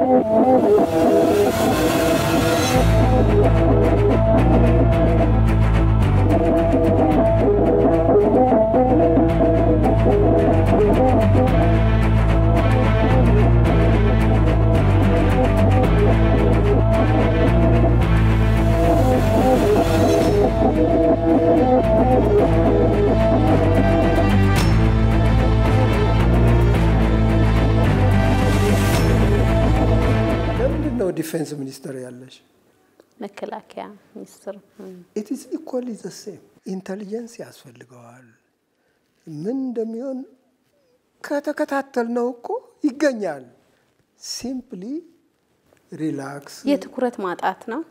ለምንድን ነው ዲፌንስ ሚኒስተር ያለሽ? መከላከያ ሚኒስትር ኢት ኢዝ ኢኳሊ ዘ ሴም። ኢንተሊጀንስ ያስፈልገዋል። ምን እንደሚሆን ከተከታተል ነው እኮ ይገኛል። ሲምፕሊ ሪላክስ። የትኩረት ማጣት ነው።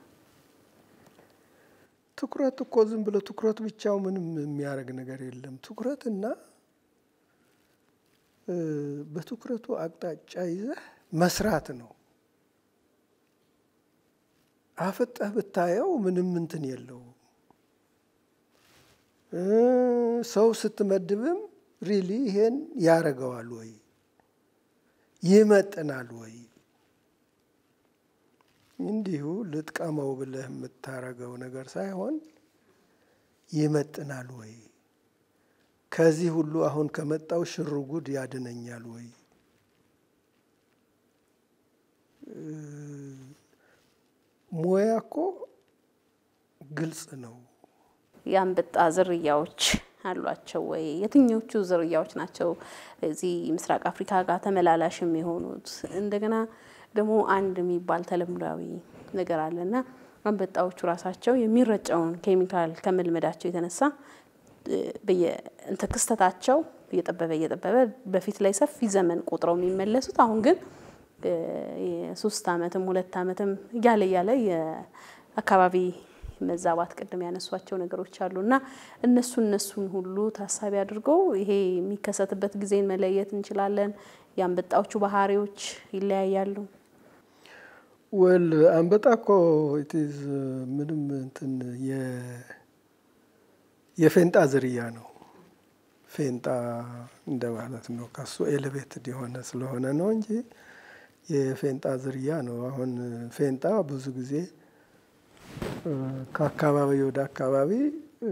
ትኩረት እኮ ዝም ብሎ ትኩረት ብቻው ምንም የሚያደርግ ነገር የለም። ትኩረትና እ፣ በትኩረቱ አቅጣጫ ይዘህ መስራት ነው። አፍጠህ ብታየው ምንም እንትን የለውም። እ፣ ሰው ስትመድብም ሪሊ ይሄን ያደርገዋል ወይ ይመጥናል ወይ እንዲሁ ልጥቀመው ብለህ የምታረገው ነገር ሳይሆን ይመጥናል ወይ ከዚህ ሁሉ አሁን ከመጣው ሽርጉድ ያድነኛል ወይ እ፣ ሙያ እኮ ግልጽ ነው። የአንበጣ ዝርያዎች አሏቸው ወይ? የትኞቹ ዝርያዎች ናቸው እዚህ ምስራቅ አፍሪካ ጋር ተመላላሽ የሚሆኑት? እንደገና ደግሞ አንድ የሚባል ተለምዷዊ ነገር አለ እና አንበጣዎቹ ራሳቸው የሚረጨውን ኬሚካል ከመልመዳቸው የተነሳ እ፣ በየ- እንትን ክስተታቸው እየጠበበ እየጠበበ በፊት ላይ ሰፊ ዘመን ቆጥረው የሚመለሱት አሁን ግን እ፣ የሶስት አመትም ሁለት አመትም እያለ እያለ የአካባቢ መዛባት ቅድም ያነሷቸው ነገሮች አሉ እና እነሱ እነሱን ሁሉ ታሳቢ አድርገው ይሄ የሚከሰትበት ጊዜን መለየት እንችላለን። የአንበጣዎቹ ባህሪዎች ይለያያሉ። ወል አንበጣ እኮ ኢትዝ ምንም እንትን የ- የፌንጣ ዝርያ ነው። ፌንጣ እንደማለት ነው። ከሱ ኤሌቬትድ የሆነ ስለሆነ ነው እንጂ የፌንጣ ዝርያ ነው። አሁን ፌንጣ ብዙ ጊዜ እ፣ ከአካባቢ ወደ አካባቢ እ፣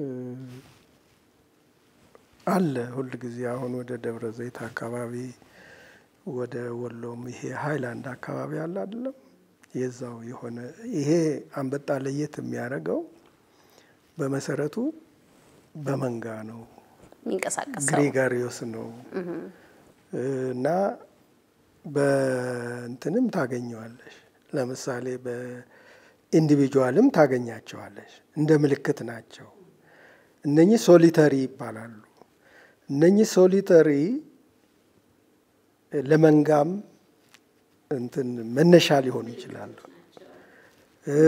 አለ ሁል ጊዜ አሁን ወደ ደብረ ዘይት አካባቢ ወደ ወሎም ይሄ ሀይላንድ አካባቢ አለ አይደለም የዛው የሆነ ይሄ አንበጣ ለየት የሚያደርገው በመሰረቱ በመንጋ ነው። የሚንቀሳቀሰው ግሪጋሪዮስ ነው እና በእንትንም ታገኘዋለሽ። ለምሳሌ በኢንዲቪጁዋልም ታገኛቸዋለሽ። እንደ ምልክት ናቸው። እነኚህ ሶሊተሪ ይባላሉ። እነኚህ ሶሊተሪ ለመንጋም እንትን መነሻ ሊሆኑ ይችላሉ። እ፣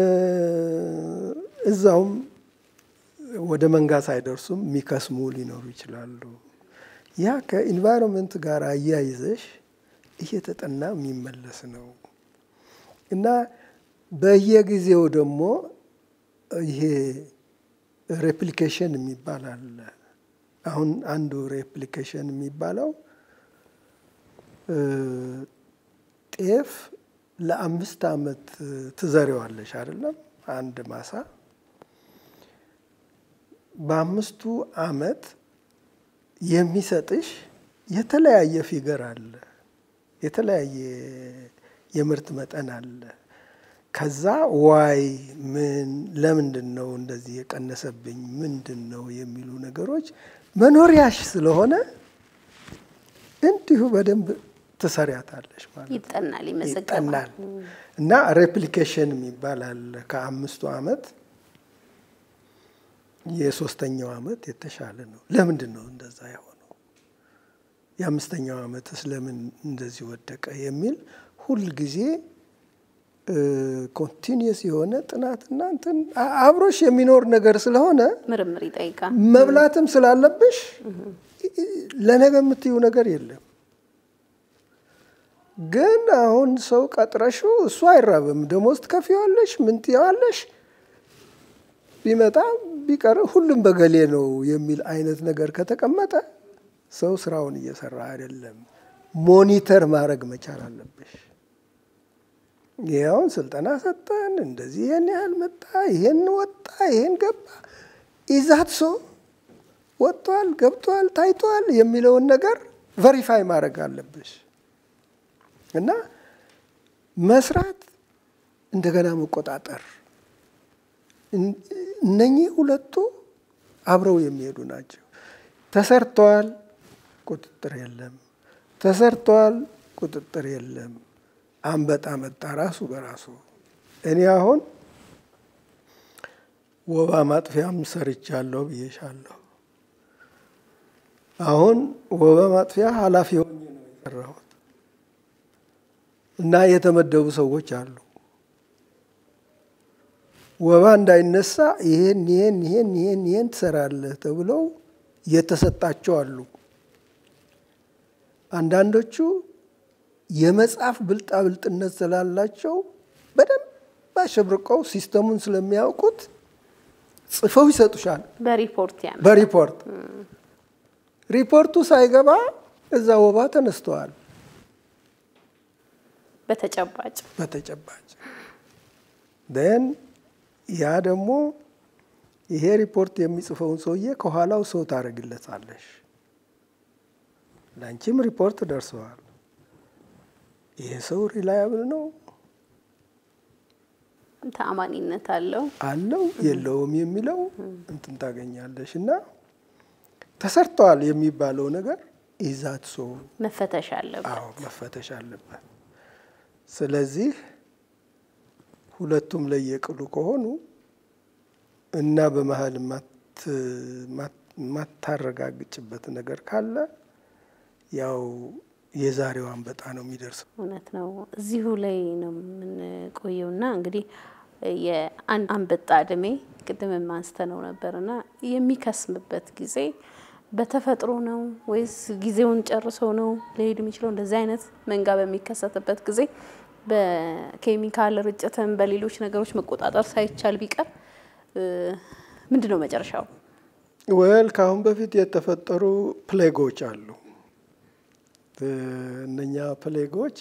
እዛውም ወደ መንጋ ሳይደርሱም የሚከስሙ ሊኖሩ ይችላሉ። ያ ከኢንቫይሮንመንት ጋር አያይዘሽ እየተጠና የሚመለስ ነው እና በየጊዜው ደግሞ ይሄ ሬፕሊኬሽን የሚባል አለ። አሁን አንዱ ሬፕሊኬሽን የሚባለው እ፣ ጤፍ ለአምስት ዓመት ትዘሪዋለሽ አይደለም አንድ ማሳ በአምስቱ ዓመት የሚሰጥሽ የተለያየ ፊገር አለ፣ የተለያየ የምርት መጠን አለ። ከዛ ዋይ ምን ለምንድን ነው እንደዚህ የቀነሰብኝ ምንድን ነው የሚሉ ነገሮች መኖሪያሽ ስለሆነ እንዲሁ በደንብ ትሰሪያታለሽ ማለት ነው። ይጠናል፣ ይመዘገባል። ይጠናል እና ሬፕሊኬሽን የሚባል አለ ከአምስቱ ዓመት የሶስተኛው ዓመት የተሻለ ነው። ለምንድን ነው እንደዛ የሆነው? የአምስተኛው ዓመትስ ለምን እንደዚህ ወደቀ? የሚል ሁል ጊዜ ኮንቲኒየስ የሆነ ጥናትና እንትን አ- አብሮሽ የሚኖር ነገር ስለሆነ ምርምር ይጠይቃል። መብላትም ስላለብሽ ለነገ የምትዩ ነገር የለም። ግን አሁን ሰው ቀጥረሹ እሱ አይራብም፣ ደሞዝ ትከፍይዋለሽ፣ ምን ትይዋለሽ፣ ቢመጣ ቢቀር ሁሉም በገሌ ነው የሚል አይነት ነገር ከተቀመጠ ሰው ስራውን እየሰራ አይደለም። ሞኒተር ማድረግ መቻል አለብሽ። ይኸውን ስልጠና ሰጠን፣ እንደዚህ ይሄን ያህል መጣ፣ ይሄን ወጣ፣ ይሄን ገባ፣ ኢዛት ሶ ወጥቷል፣ ገብቷል፣ ታይቷል የሚለውን ነገር ቨሪፋይ ማድረግ አለብሽ እና መስራት እንደገና መቆጣጠር እነኚህ ሁለቱ አብረው የሚሄዱ ናቸው። ተሰርተዋል፣ ቁጥጥር የለም። ተሰርተዋል፣ ቁጥጥር የለም። አንበጣ መጣ ራሱ በራሱ እኔ አሁን ወባ ማጥፊያም ሰርቻለሁ ብዬሻለሁ። አሁን ወባ ማጥፊያ ኃላፊ ሆኜ ነው የሰራሁት እና የተመደቡ ሰዎች አሉ። ወባ እንዳይነሳ ይሄን ይሄን ይሄን ይሄን ይሄን ትሰራለህ ተብለው የተሰጣቸው አሉ። አንዳንዶቹ የመጽሐፍ ብልጣብልጥነት ስላላቸው በደንብ አሸብርቀው ሲስተሙን ስለሚያውቁት ጽፈው ይሰጡሻል። በሪፖርት ያ በሪፖርት ሪፖርቱ ሳይገባ እዛ ወባ ተነስተዋል። በተጨባጭ በተጨባጭ ደን ያ ደግሞ ይሄ ሪፖርት የሚጽፈውን ሰውዬ ከኋላው ሰው ታደርግለታለሽ። ለአንቺም ሪፖርት ደርሰዋል። ይሄ ሰው ሪላያብል ነው ተአማኒነት አለው አለው የለውም የሚለው እንትን ታገኛለሽ። እና ተሰርተዋል የሚባለው ነገር ይዛት ሰው መፈተሽ አለበት። አዎ መፈተሽ አለበት። ስለዚህ ሁለቱም ለየቅሉ ከሆኑ እና በመሀል የማታረጋግጭበት ነገር ካለ ያው የዛሬው አንበጣ ነው የሚደርሰው። እውነት ነው። እዚሁ ላይ ነው የምንቆየውና እንግዲህ የአንድ አንበጣ እድሜ ቅድም አንስተነው ነበርና የሚከስምበት ጊዜ በተፈጥሮ ነው ወይስ ጊዜውን ጨርሶ ነው ሊሄድ የሚችለው? እንደዚህ አይነት መንጋ በሚከሰትበት ጊዜ በኬሚካል ርጭትን በሌሎች ነገሮች መቆጣጠር ሳይቻል ቢቀር ምንድን ነው መጨረሻው? ወል ከአሁን በፊት የተፈጠሩ ፕሌጎች አሉ። እነኛ ፕሌጎች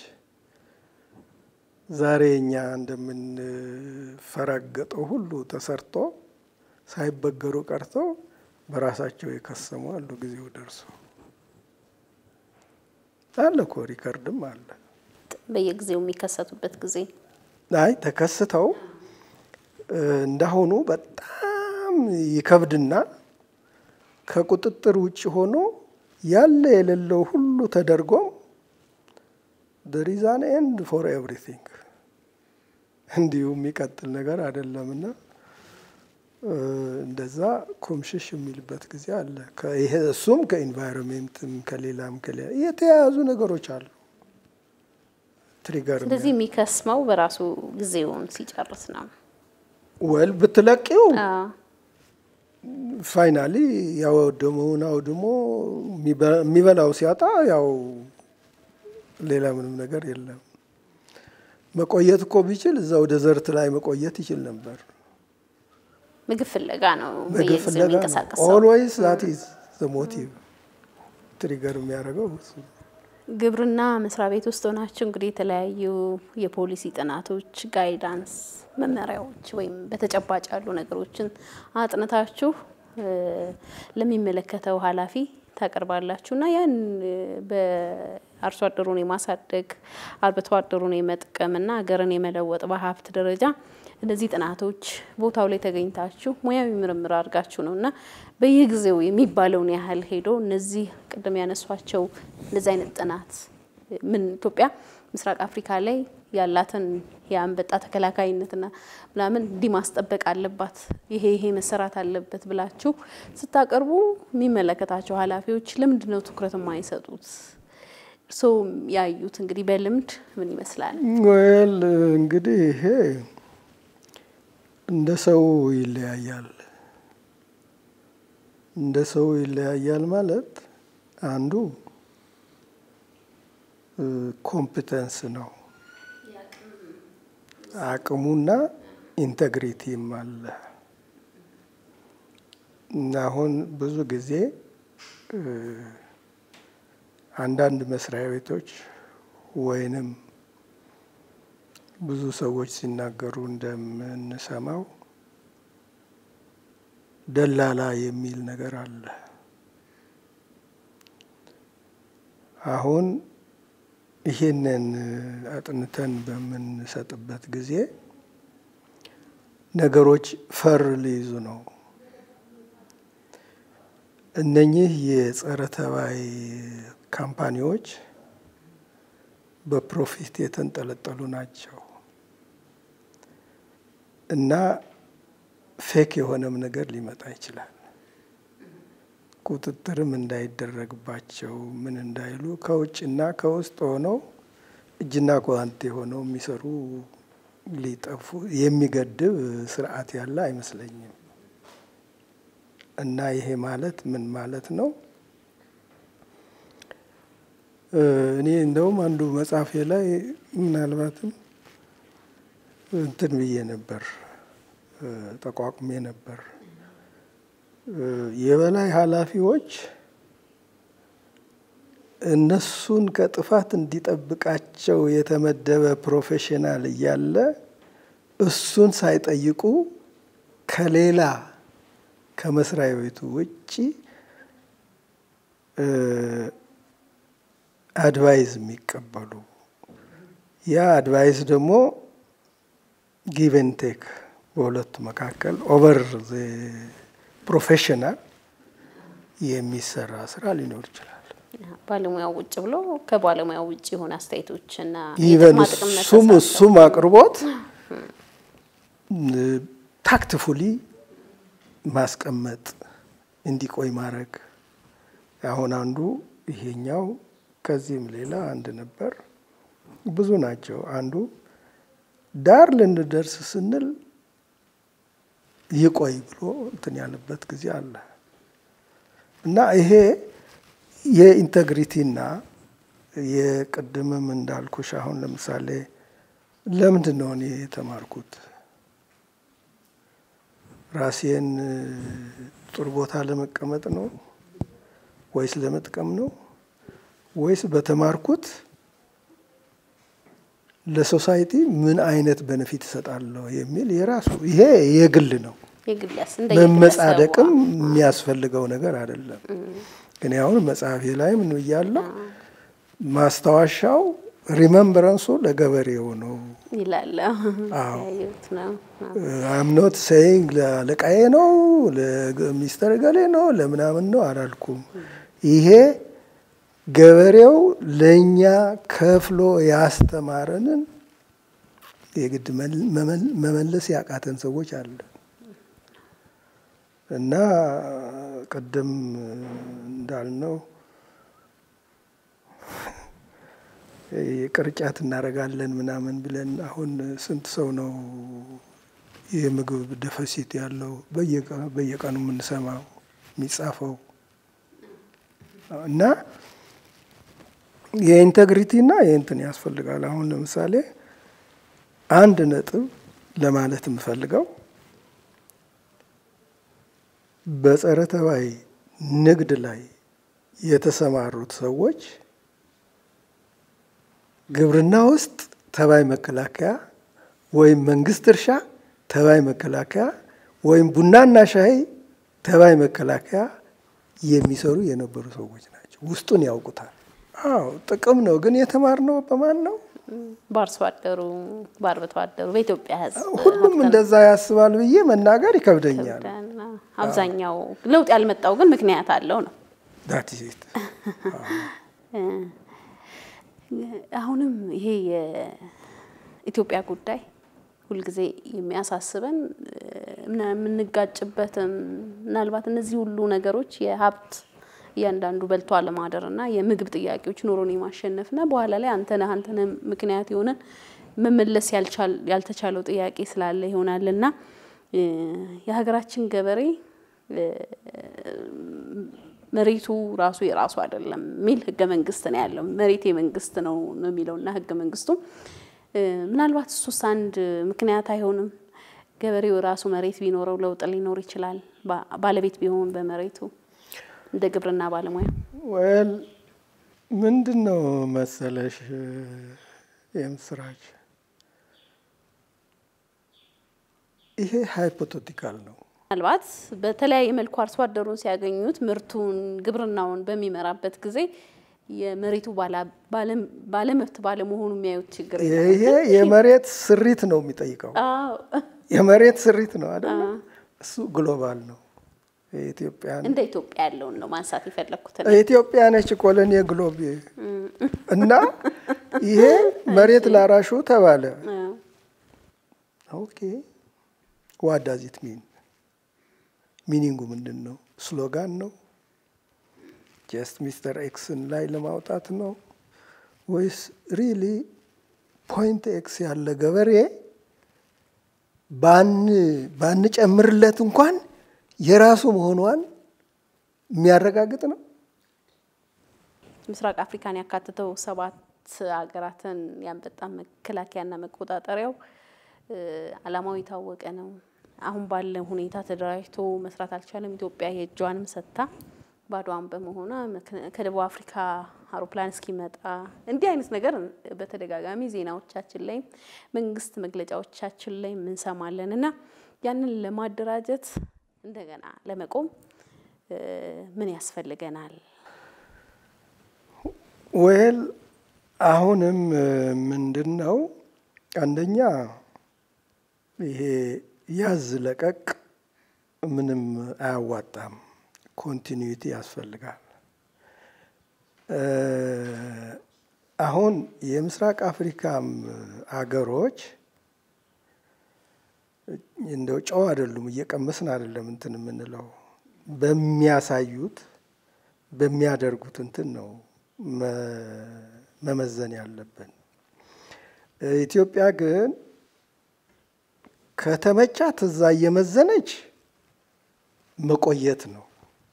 ዛሬ እኛ እንደምንፈራገጠው ሁሉ ተሰርቶ ሳይበገሩ ቀርተው በራሳቸው የከሰሙ አሉ። ጊዜው ደርሶ አለ እኮ ሪከርድም አለ። በየጊዜው የሚከሰቱበት ጊዜ አይ ተከስተው እንዳሁኑ በጣም ይከብድና ከቁጥጥር ውጭ ሆኖ ያለ የሌለው ሁሉ ተደርጎም there is an end for everything እንዲሁ የሚቀጥል ነገር አይደለምና እንደዛ ኩምሽሽ የሚልበት ጊዜ አለ። ይሄ እሱም ከኢንቫይሮንሜንትም ከሌላም ከሌላ የተያያዙ ነገሮች አሉ። ትሪገር ስለዚህ የሚከስመው በራሱ ጊዜውን ሲጨርስ ነው። ወል ብትለቂው አዎ። ፋይናሊ ያወደመውን አውድሞ የሚበላው ሲያጣ ያው ሌላ ምንም ነገር የለም። መቆየት እኮ ቢችል እዛው ደዘርት ላይ መቆየት ይችል ነበር። ምግብ ፍለጋ ነው ምግብ በየጊዜው ፍለጋ ነው። የሚንቀሳቀሰው። ኦልዌይስ ዛት ኢዝ ዘ ሞቲቭ ትሪገር የሚያደርገው እሱ ነው። ግብርና መስሪያ ቤት ውስጥ ሆናችሁ እንግዲህ የተለያዩ የፖሊሲ ጥናቶች፣ ጋይዳንስ፣ መመሪያዎች ወይም በተጨባጭ ያሉ ነገሮችን አጥንታችሁ እ ለሚመለከተው ኃላፊ ታቀርባላችሁ እና ያን እ በአርሶ አደሩን የማሳደግ አርብቶ አደሩን የመጥቀምና ሀገርን የመለወጥ በሀብት ደረጃ እነዚህ ጥናቶች ቦታው ላይ ተገኝታችሁ ሙያዊ ምርምር አድርጋችሁ ነው እና በየጊዜው የሚባለውን ያህል ሄዶ እነዚህ ቅድም ያነሷቸው እንደዚህ አይነት ጥናት ምን ኢትዮጵያ ምስራቅ አፍሪካ ላይ ያላትን የአንበጣ ተከላካይነትና ምናምን እንዲህ ማስጠበቅ አለባት፣ ይሄ ይሄ መሰራት አለበት ብላችሁ ስታቀርቡ የሚመለከታቸው ኃላፊዎች ለምንድን ነው ትኩረት የማይሰጡት? እርስዎ ያዩት እንግዲህ በልምድ ምን ይመስላል? ወል እንግዲህ ይሄ እንደ ሰው ይለያያል። እንደ ሰው ይለያያል ማለት አንዱ ኮምፒተንስ ነው፣ አቅሙና ኢንተግሪቲም አለ። እና አሁን ብዙ ጊዜ እ አንዳንድ መስሪያ ቤቶች ወይንም ብዙ ሰዎች ሲናገሩ እንደምንሰማው ደላላ የሚል ነገር አለ። አሁን ይሄንን አጥንተን በምንሰጥበት ጊዜ ነገሮች ፈር ሊይዙ ነው። እነኚህ የጸረ ተባይ ካምፓኒዎች በፕሮፊት የተንጠለጠሉ ናቸው እና ፌክ የሆነም ነገር ሊመጣ ይችላል። ቁጥጥርም እንዳይደረግባቸው ምን እንዳይሉ ከውጭና ከውስጥ ሆነው እጅና ጓንት የሆነው የሚሰሩ ሊጠፉ የሚገድብ ስርዓት ያለ አይመስለኝም። እና ይሄ ማለት ምን ማለት ነው? እኔ እንደውም አንዱ መጽሐፌ ላይ ምናልባትም እንትን ብዬ ነበር ተቋቁሜ ነበር። የበላይ ኃላፊዎች እነሱን ከጥፋት እንዲጠብቃቸው የተመደበ ፕሮፌሽናል እያለ እሱን ሳይጠይቁ ከሌላ ከመስሪያ ቤቱ ውጭ አድቫይዝ የሚቀበሉ ያ አድቫይዝ ደግሞ ጊቨን ቴክ በሁለቱ መካከል ኦቨር ፕሮፌሽናል የሚሰራ ስራ ሊኖር ይችላል። ባለሙያው ውጭ ብሎ ከባለሙያው ውጭ የሆነ አስተያየቶችና ኢቨን እሱም እሱም አቅርቦት ታክትፉሊ ማስቀመጥ እንዲቆይ ማድረግ። አሁን አንዱ ይሄኛው ከዚህም ሌላ አንድ ነበር። ብዙ ናቸው። አንዱ ዳር ልንደርስ ስንል ይቆይ ብሎ እንትን ያለበት ጊዜ አለ እና ይሄ የኢንተግሪቲና የቅድምም እንዳልኩሽ አሁን ለምሳሌ ለምንድን ነው እኔ የተማርኩት? ራሴን ጥሩ ቦታ ለመቀመጥ ነው ወይስ ለመጥቀም ነው ወይስ በተማርኩት ለሶሳይቲ ምን አይነት በነፊት እሰጣለሁ የሚል የራሱ ይሄ የግል ነው። መመጻደቅም የሚያስፈልገው ነገር አይደለም። እኔ አሁን መጽሐፌ ላይ ምን ብያለሁ? ማስታወሻው ሪመምበረንሱ ለገበሬው ነው ይላል። አምኖት ሴይንግ ለአለቃዬ ነው ለሚስተር ገሌ ነው ለምናምን ነው አላልኩም። ይሄ ገበሬው ለእኛ ከፍሎ ያስተማረንን የግድ መመለስ ያቃተን ሰዎች አለ እና ቅድም እንዳልነው ቅርጫት እናደርጋለን ምናምን ብለን አሁን ስንት ሰው ነው የምግብ ደፈሲት ያለው በየቀኑ የምንሰማው የሚጻፈው እና የኢንቴግሪቲና የእንትን ያስፈልጋል። አሁን ለምሳሌ አንድ ነጥብ ለማለት የምፈልገው በጸረ ተባይ ንግድ ላይ የተሰማሩት ሰዎች ግብርና ውስጥ ተባይ መከላከያ ወይም መንግስት እርሻ ተባይ መከላከያ ወይም ቡናና ሻይ ተባይ መከላከያ የሚሰሩ የነበሩ ሰዎች ናቸው። ውስጡን ያውቁታል። አዎ ጥቅም ነው። ግን የተማርነው በማን ነው? በአርሶ አደሩ፣ በአርብቶ አደሩ፣ በኢትዮጵያ ሕዝብ ሁሉም እንደዛ ያስባል ብዬ መናገር ይከብደኛል። አብዛኛው ለውጥ ያልመጣው ግን ምክንያት አለው ነው። ዳት ሴት አሁንም ይሄ የኢትዮጵያ ጉዳይ ሁልጊዜ የሚያሳስበን የምንጋጭበትም ምናልባት እነዚህ ሁሉ ነገሮች የሀብት እያንዳንዱ በልቶ አለማደር እና የምግብ ጥያቄዎች ኑሮን የማሸነፍና በኋላ ላይ አንተነህ አንተነህ ምክንያት የሆነን መመለስ ያልተቻለው ጥያቄ ስላለ ይሆናል እና የሀገራችን ገበሬ መሬቱ ራሱ የራሱ አይደለም የሚል ህገ መንግስት ነው ያለው። መሬት የመንግስት ነው ነው የሚለውና ህገ መንግስቱ ምናልባት እሱስ አንድ ምክንያት አይሆንም? ገበሬው ራሱ መሬት ቢኖረው ለውጥ ሊኖር ይችላል፣ ባለቤት ቢሆን በመሬቱ እንደ ግብርና ባለሙያ። ወል ምንድን ነው መሰለሽ የምስራች ይሄ ሃይፖቴቲካል ነው። ምናልባት በተለያየ መልኩ አርሶ አደሩን ሲያገኙት ምርቱን ግብርናውን በሚመራበት ጊዜ የመሬቱ ባለመብት ባለመሆኑ የሚያዩት ችግር ይሄ የመሬት ስሪት ነው የሚጠይቀው። የመሬት ስሪት ነው አይደለ? እሱ ግሎባል ነው። የኢትዮጵያን እንደ ኢትዮጵያ ያለውን ነው ማንሳት የፈለግኩት። ኢትዮጵያ ነች ኮሎኒ ግሎብ እና ይሄ መሬት ላራሹ ተባለ። ኦኬ ዋት ዳዝ ኢት ሚን ሚኒንጉ ምንድን ነው? ስሎጋን ነው? ጀስት ሚስተር ኤክስን ላይ ለማውጣት ነው ወይስ ሪሊ ፖይንት ኤክስ ያለ ገበሬ ባንጨምርለት እንኳን የራሱ መሆኗን የሚያረጋግጥ ነው? ምስራቅ አፍሪካን ያካትተው ሰባት ሀገራትን የአንበጣ መከላከያና መቆጣጠሪያው ዓላማው የታወቀ ነው። አሁን ባለ ሁኔታ ተደራጅቶ መስራት አልቻለም። ኢትዮጵያ የእጇንም ሰጥታ ባዶዋን በመሆኗ ከደቡብ አፍሪካ አውሮፕላን እስኪመጣ እንዲህ አይነት ነገር በተደጋጋሚ ዜናዎቻችን ላይ መንግስት መግለጫዎቻችን ላይ እንሰማለን እና ያንን ለማደራጀት እንደገና ለመቆም ምን ያስፈልገናል? ወል አሁንም ምንድን ነው አንደኛ ይሄ ያዝ ለቀቅ ምንም አያዋጣም። ኮንቲኒዩቲ ያስፈልጋል። አሁን የምስራቅ አፍሪካም አገሮች እንደው ጨው አይደሉም፣ እየቀመስን አይደለም እንትን የምንለው በሚያሳዩት በሚያደርጉት እንትን ነው መመዘን ያለብን። ኢትዮጵያ ግን ከተመቻት እዛ እየመዘነች መቆየት ነው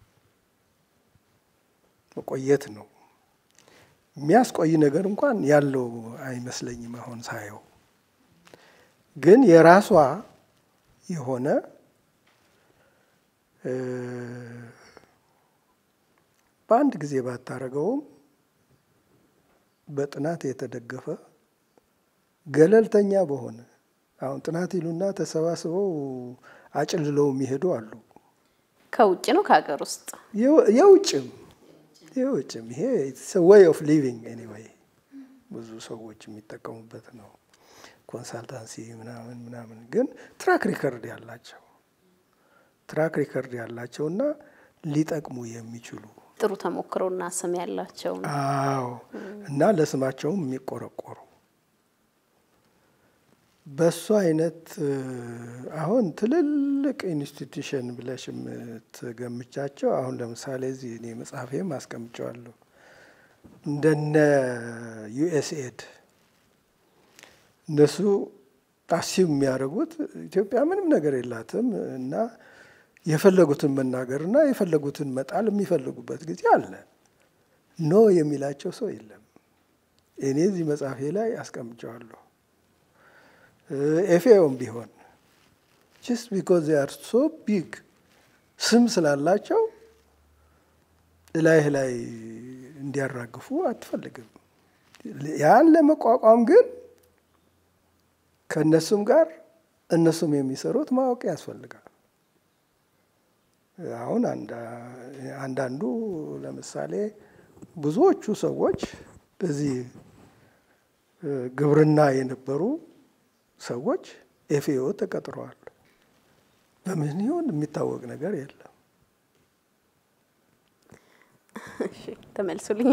መቆየት ነው። የሚያስቆይ ነገር እንኳን ያለው አይመስለኝም አሁን ሳየው። ግን የራሷ የሆነ በአንድ ጊዜ ባታረገውም በጥናት የተደገፈ ገለልተኛ በሆነ አሁን ጥናት ይሉና ተሰባስበው አጭልለው የሚሄዱ አሉ። ከውጭ ነው ከሀገር ውስጥ የውጭም የውጭም ይሄ ወይ ኦፍ ሊቪንግ ኤኒዌይ ብዙ ሰዎች የሚጠቀሙበት ነው። ኮንሳልታንሲ ምናምን ምናምን ግን ትራክ ሪከርድ ያላቸው ትራክ ሪከርድ ያላቸው እና ሊጠቅሙ የሚችሉ ጥሩ ተሞክሮና ስም ያላቸው አዎ፣ እና ለስማቸውም የሚቆረቆሩ በሱ አይነት አሁን ትልልቅ ኢንስቲትዩሽን ብለሽ የምትገምቻቸው አሁን ለምሳሌ እዚህ እኔ መጽሐፌም አስቀምጨዋለሁ እንደነ ዩኤስኤድ እነሱ ጣሲብ የሚያደርጉት ኢትዮጵያ ምንም ነገር የላትም እና የፈለጉትን መናገርና የፈለጉትን መጣል የሚፈልጉበት ጊዜ አለ። ኖ የሚላቸው ሰው የለም። እኔ እዚህ መጽሐፌ ላይ አስቀምጨዋለሁ። ኤፍኤኦም ቢሆን ጀስት ቢኮዝ ዜ አር ሶ ቢግ ስም ስላላቸው እላይህ ላይ እንዲያራግፉ አትፈልግም። ያን ለመቋቋም ግን ከእነሱም ጋር እነሱም የሚሰሩት ማወቅ ያስፈልጋል። አሁን አንዳንዱ ለምሳሌ ብዙዎቹ ሰዎች እዚህ ግብርና የነበሩ ሰዎች ኤፍኤኦ ተቀጥረዋል። በምን ይሆን የሚታወቅ ነገር የለም። ተመልሶልኝ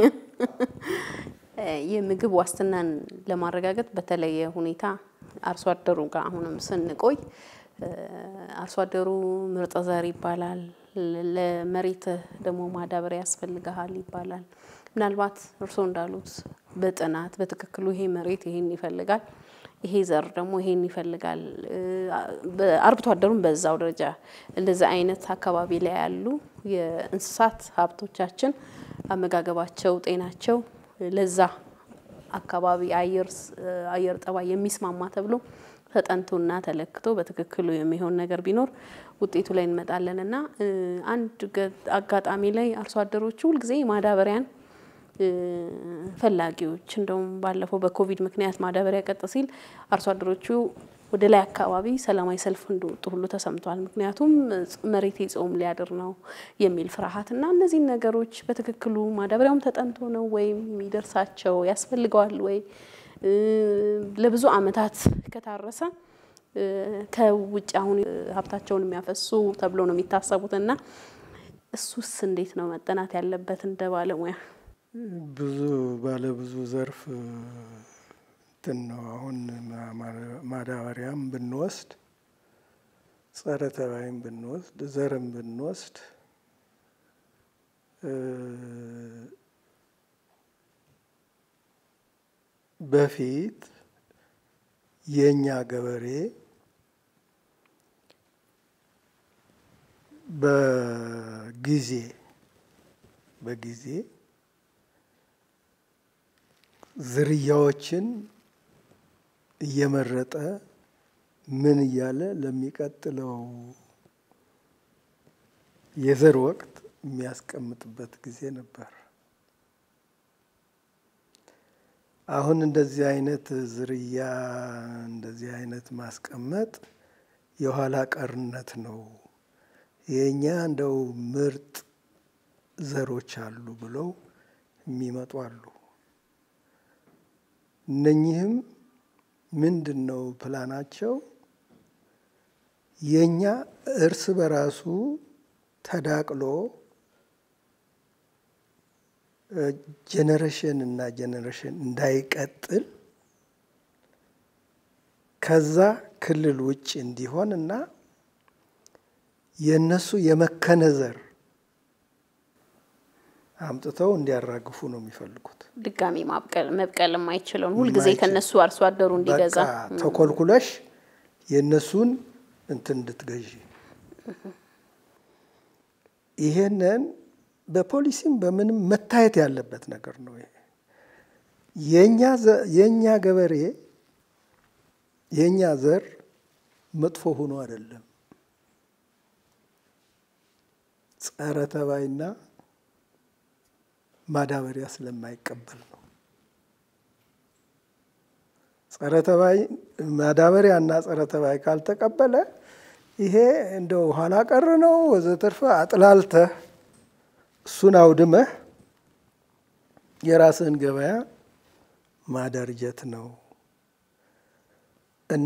የምግብ ዋስትናን ለማረጋገጥ በተለየ ሁኔታ አርሶ አደሩ ጋር አሁንም ስንቆይ አርሶ አደሩ ምርጥ ዘር ይባላል፣ ለመሬት ደግሞ ማዳበሪያ ያስፈልግሃል ይባላል። ምናልባት እርስዎ እንዳሉት በጥናት በትክክሉ ይሄ መሬት ይሄን ይፈልጋል፣ ይሄ ዘር ደግሞ ይሄን ይፈልጋል። አርብቶ አደሩም በዛው ደረጃ እንደዚህ አይነት አካባቢ ላይ ያሉ የእንስሳት ሀብቶቻችን አመጋገባቸው፣ ጤናቸው ለዛ አካባቢ አየር ጠባይ የሚስማማ ተብሎ ተጠንቶና ተለክቶ በትክክሉ የሚሆን ነገር ቢኖር ውጤቱ ላይ እንመጣለን እና አንድ አጋጣሚ ላይ አርሶ አደሮቹ ሁልጊዜ ማዳበሪያን ፈላጊዎች እንደውም ባለፈው በኮቪድ ምክንያት ማዳበሪያ ቀጥ ሲል አርሶ አደሮቹ ወደ ላይ አካባቢ ሰላማዊ ሰልፍ እንደወጡ ሁሉ ተሰምቷል። ምክንያቱም መሬት ጾም ሊያድር ነው የሚል ፍርሃት እና እነዚህን ነገሮች በትክክሉ ማዳበሪያውም ተጠንቶ ነው ወይም የሚደርሳቸው ያስፈልገዋል ወይ ለብዙ ዓመታት ከታረሰ ከውጭ አሁን ሀብታቸውን የሚያፈሱ ተብሎ ነው የሚታሰቡት እና እሱስ እንዴት ነው መጠናት ያለበት እንደ ባለሙያ? ብዙ ባለ ብዙ ዘርፍ እንትን ነው። አሁን ማዳበሪያም ብንወስድ ጸረ ተባይም ብንወስድ ዘርም ብንወስድ በፊት የእኛ ገበሬ በጊዜ በጊዜ ዝርያዎችን እየመረጠ ምን እያለ ለሚቀጥለው የዘር ወቅት የሚያስቀምጥበት ጊዜ ነበር። አሁን እንደዚህ አይነት ዝርያ እንደዚህ አይነት ማስቀመጥ የኋላ ቀርነት ነው። የእኛ እንደው ምርጥ ዘሮች አሉ ብለው የሚመጡ አሉ። እነኚህም ምንድን ነው ፕላናቸው? የእኛ እርስ በራሱ ተዳቅሎ ጄኔሬሽን እና ጄኔሬሽን እንዳይቀጥል ከዛ ክልል ውጭ እንዲሆን እና የእነሱ የመከነ ዘር አምጥተው እንዲያራግፉ ነው የሚፈልጉት። ድጋሚ ማብቀል መብቀል የማይችለውን ሁልጊዜ ከነሱ አርሶ አደሩ እንዲገዛ በቃ ተኮልኩለሽ የእነሱን እንትን እንድትገዢ ይሄንን በፖሊሲም በምንም መታየት ያለበት ነገር ነው። ይሄ የእኛ ገበሬ የእኛ ዘር መጥፎ ሆኖ አይደለም። ጸረ ተባይና ማዳበሪያ ስለማይቀበል ነው። ጸረ ተባይ ማዳበሪያ እና ጸረ ተባይ ካልተቀበለ ይሄ እንደው ኋላ ቀር ነው ወዘተርፈ አጥላልተህ እሱን አውድመህ የራስህን ገበያ ማደርጀት ነው እና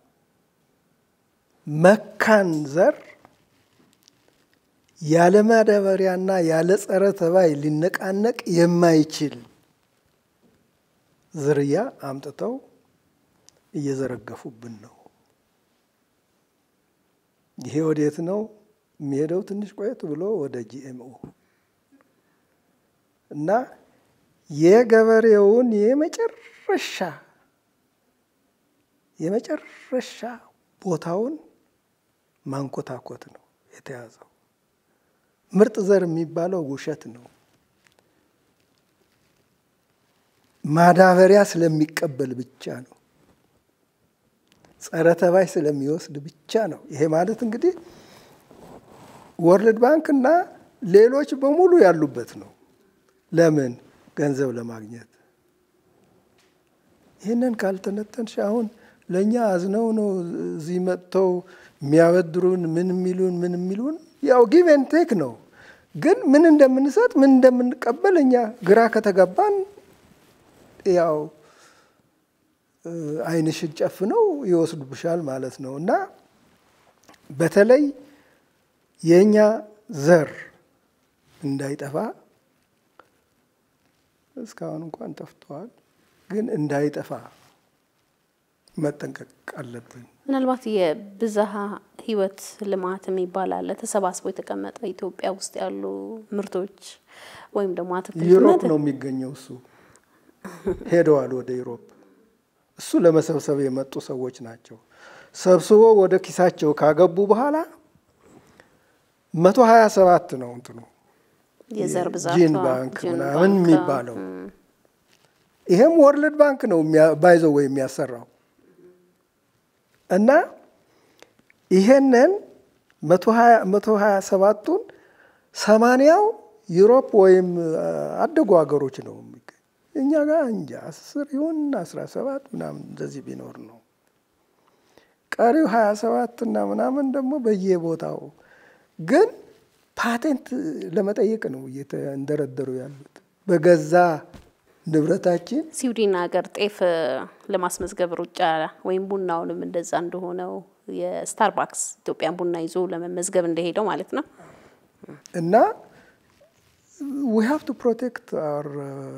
መካን ዘር ያለ ማዳበሪያና ያለ ጸረ ተባይ ሊነቃነቅ የማይችል ዝርያ አምጥተው እየዘረገፉብን ነው። ይሄ ወዴት ነው የሚሄደው? ትንሽ ቆየት ብሎ ወደ ጂኤምኦ እና የገበሬውን የመጨረሻ የመጨረሻ ቦታውን ማንኮታኮት ነው የተያዘው። ምርጥ ዘር የሚባለው ውሸት ነው። ማዳበሪያ ስለሚቀበል ብቻ ነው። ጸረ ተባይ ስለሚወስድ ብቻ ነው። ይሄ ማለት እንግዲህ ወርልድ ባንክ እና ሌሎች በሙሉ ያሉበት ነው። ለምን? ገንዘብ ለማግኘት። ይህንን ካልተነተንሽ አሁን ለእኛ አዝነው ነው እዚህ መጥተው የሚያበድሩን ምን የሚሉን ምን የሚሉን ያው ጊቭ ኤንድ ቴክ ነው። ግን ምን እንደምንሰጥ ምን እንደምንቀበል እኛ ግራ ከተገባን ያው ዓይንሽን ጨፍነው ይወስዱብሻል ማለት ነው እና በተለይ የእኛ ዘር እንዳይጠፋ እስካሁን እንኳን ጠፍተዋል፣ ግን እንዳይጠፋ መጠንቀቅ አለብን። ምናልባት የብዝሃ ሕይወት ልማት የሚባል አለ። ተሰባስቦ የተቀመጠ ኢትዮጵያ ውስጥ ያሉ ምርቶች ወይም ደግሞ ዩሮፕ ነው የሚገኘው። እሱ ሄደዋል ወደ ዩሮፕ። እሱ ለመሰብሰብ የመጡ ሰዎች ናቸው። ሰብስቦ ወደ ኪሳቸው ካገቡ በኋላ መቶ ሀያ ሰባት ነው እንትኑ የዘር ብዛት ጂን ባንክ ምናምን የሚባለው ይሄም ወርልድ ባንክ ነው ባይዘው ወይ የሚያሰራው እና ይሄንን መቶ ሀያ ሰባቱን ሰማንያው ዩሮፕ ወይም አደጉ ሀገሮች ነው የሚገኝ። እኛ ጋር እንጃ አስር ይሁን አስራ ሰባት ምናምን እንደዚህ ቢኖር ነው። ቀሪው ሀያ ሰባት እና ምናምን ደግሞ በየቦታው ግን ፓቴንት ለመጠየቅ ነው እየተንደረደሩ ያሉት በገዛ ንብረታችን ስዊድን ሀገር ጤፍ ለማስመዝገብ ሩጫ ወይም ቡናውንም እንደዛ እንደሆነው የስታርባክስ ኢትዮጵያን ቡና ይዞ ለመመዝገብ እንደሄደው ማለት ነው። እና ዊ ሃቭ ቱ ፕሮቴክት አወር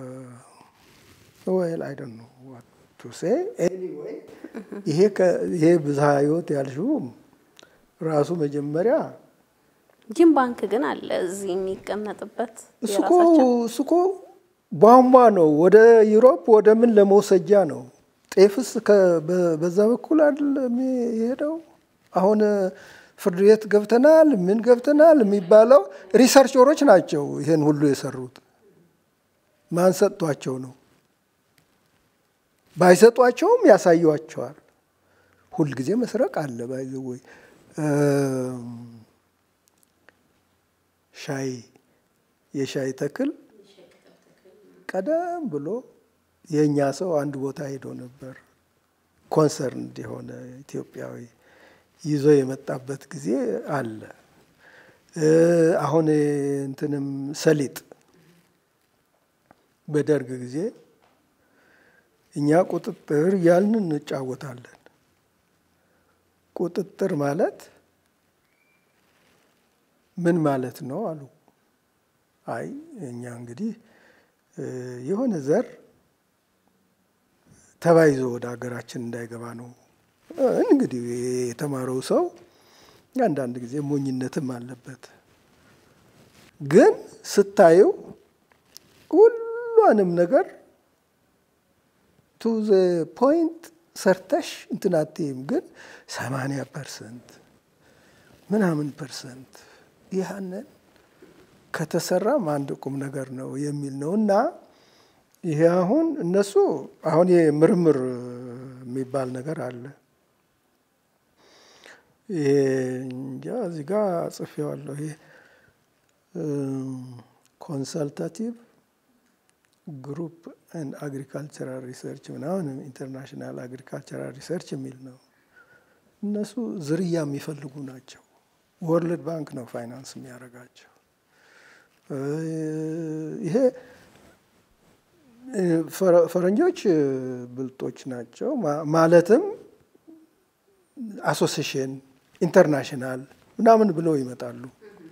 ዌል አይ ዶንት ኖ ዋት ቱ ሴ ኤኒዌይ ይሄ ይሄ ብዝሃ ህይወት ያልሽውም ራሱ መጀመሪያ ጂም ባንክ ግን አለ እዚህ የሚቀመጥበት እሱኮ እሱኮ ቧንቧ ነው። ወደ ዩሮፕ ወደ ምን ለመውሰጃ ነው። ጤፍስ በዛ በኩል አይደለም የሄደው። አሁን ፍርድ ቤት ገብተናል፣ ምን ገብተናል የሚባለው ሪሰርቸሮች ናቸው ይሄን ሁሉ የሰሩት። ማን ሰጥቷቸው ነው? ባይሰጧቸውም ያሳዩቸዋል። ሁልጊዜ መስረቅ አለ። ባይዘ ወይ ሻይ የሻይ ተክል ቀደም ብሎ የእኛ ሰው አንድ ቦታ ሄዶ ነበር። ኮንሰርን የሆነ ኢትዮጵያዊ ይዞ የመጣበት ጊዜ አለ። አሁን እንትንም ሰሊጥ በደርግ ጊዜ እኛ ቁጥጥር ያልን እንጫወታለን። ቁጥጥር ማለት ምን ማለት ነው አሉ። አይ እኛ እንግዲህ የሆነ ዘር ተባይዞ ወደ ሀገራችን እንዳይገባ ነው። እንግዲህ የተማረው ሰው አንዳንድ ጊዜ ሞኝነትም አለበት። ግን ስታየው ሁሏንም ነገር ቱ ዘ ፖይንት ሰርተሽ እንትን አትይም። ግን ሰማንያ ፐርሰንት ምናምን ፐርሰንት ያንን ከተሰራም አንድ ቁም ነገር ነው የሚል ነው እና ይሄ አሁን እነሱ አሁን ምርምር የሚባል ነገር አለ። ይሄ እንጃ እዚህ ጋ ጽፌዋለሁ። ይሄ ኮንሰልታቲቭ ግሩፕ ኤንድ አግሪካልቸራል ሪሰርች ምናምን ኢንተርናሽናል አግሪካልቸራል ሪሰርች የሚል ነው። እነሱ ዝርያ የሚፈልጉ ናቸው። ወርልድ ባንክ ነው ፋይናንስ የሚያደርጋቸው። ይሄ ፈረንጆች ብልጦች ናቸው። ማለትም አሶሲሽን ኢንተርናሽናል ምናምን ብለው ይመጣሉ።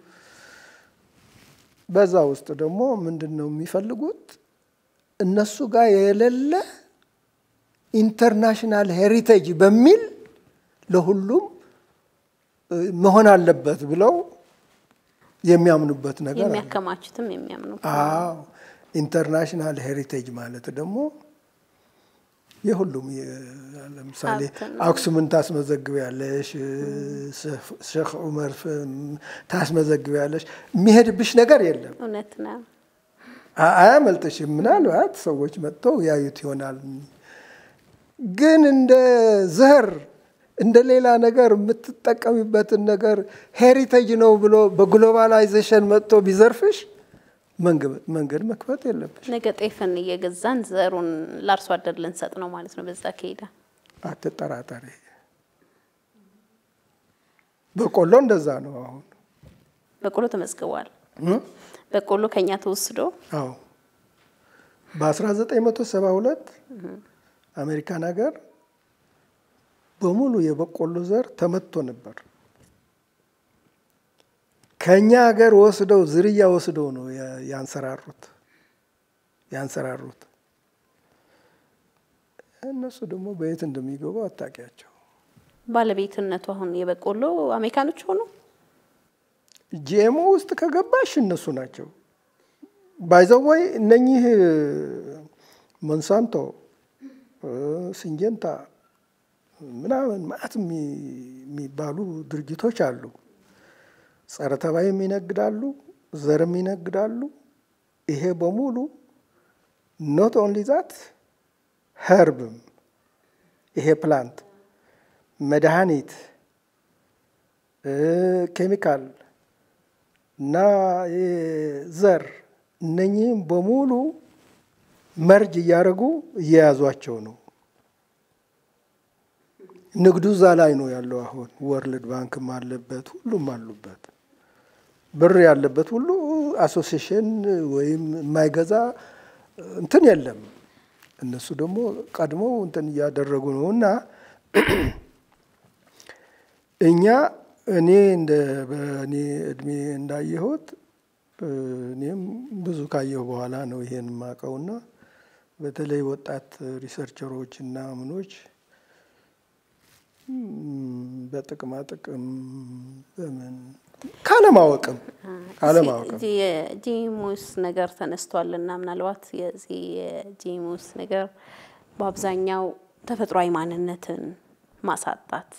በዛ ውስጥ ደግሞ ምንድን ነው የሚፈልጉት? እነሱ ጋር የሌለ ኢንተርናሽናል ሄሪቴጅ በሚል ለሁሉም መሆን አለበት ብለው የሚያምኑበት ነገር የሚያከማቹትም የሚያምኑ አዎ ኢንተርናሽናል ሄሪቴጅ ማለት ደግሞ የሁሉም ለምሳሌ አክሱምን ታስመዘግቢያለሽ፣ ሼክ ዑመር ታስመዘግቢያለሽ። የሚሄድብሽ ነገር የለም። እውነት ነው። አያመልጥሽም። ምናልባት ሰዎች መጥተው ያዩት ይሆናል። ግን እንደ ዘር እንደ ሌላ ነገር የምትጠቀሚበትን ነገር ሄሪቴጅ ነው ብሎ በግሎባላይዜሽን መጥቶ ቢዘርፍሽ መንገድ መክፈት የለብሽ። ነገ ጤፍን እየገዛን ዘሩን ለአርሶ አደር ልንሰጥ ነው ማለት ነው። በዛ ከሄደ አትጠራጠሪ። በቆሎ እንደዛ ነው። አሁን በቆሎ ተመዝግቧል። በቆሎ ከኛ ተወስዶ አዎ በ1972 አሜሪካን ሀገር በሙሉ የበቆሎ ዘር ተመቶ ነበር። ከኛ ሀገር ወስደው ዝርያ ወስደው ነው ያንሰራሩት ያንሰራሩት። እነሱ ደግሞ በየት እንደሚገቡ አታውቂያቸው። ባለቤትነቱ አሁን የበቆሎ አሜሪካኖች ሆኑ። ጂኤምኦ ውስጥ ከገባሽ እነሱ ናቸው። ባይዘወይ እነኚህ ሞንሳንቶ፣ ሲንጀንታ ምናምን ማዕት የሚባሉ ድርጅቶች አሉ። ጸረ ተባይም ይነግዳሉ፣ ዘርም ይነግዳሉ። ይሄ በሙሉ ኖት ኦንሊ ዛት ኸርብም ይሄ ፕላንት መድኃኒት፣ ኬሚካል እና ዘር እነኚህም በሙሉ መርጅ እያደረጉ እየያዟቸው ነው። ንግዱ እዛ ላይ ነው ያለው። አሁን ወርልድ ባንክም አለበት፣ ሁሉም አሉበት። ብር ያለበት ሁሉ አሶሲሽን ወይም የማይገዛ እንትን የለም። እነሱ ደግሞ ቀድሞ እንትን እያደረጉ ነው እና እኛ እኔ እንደ በእኔ እድሜ እንዳየሁት እኔም ብዙ ካየሁ በኋላ ነው ይሄን የማውቀውና በተለይ ወጣት ሪሰርቸሮች እና ምኖች በጥቅማ ጥቅም በምን ካለማወቅም ካለማወቅም የጂሙስ ነገር ተነስቷል እና ምናልባት የዚህ የጂሙስ ነገር በአብዛኛው ተፈጥሯዊ ማንነትን ማሳጣት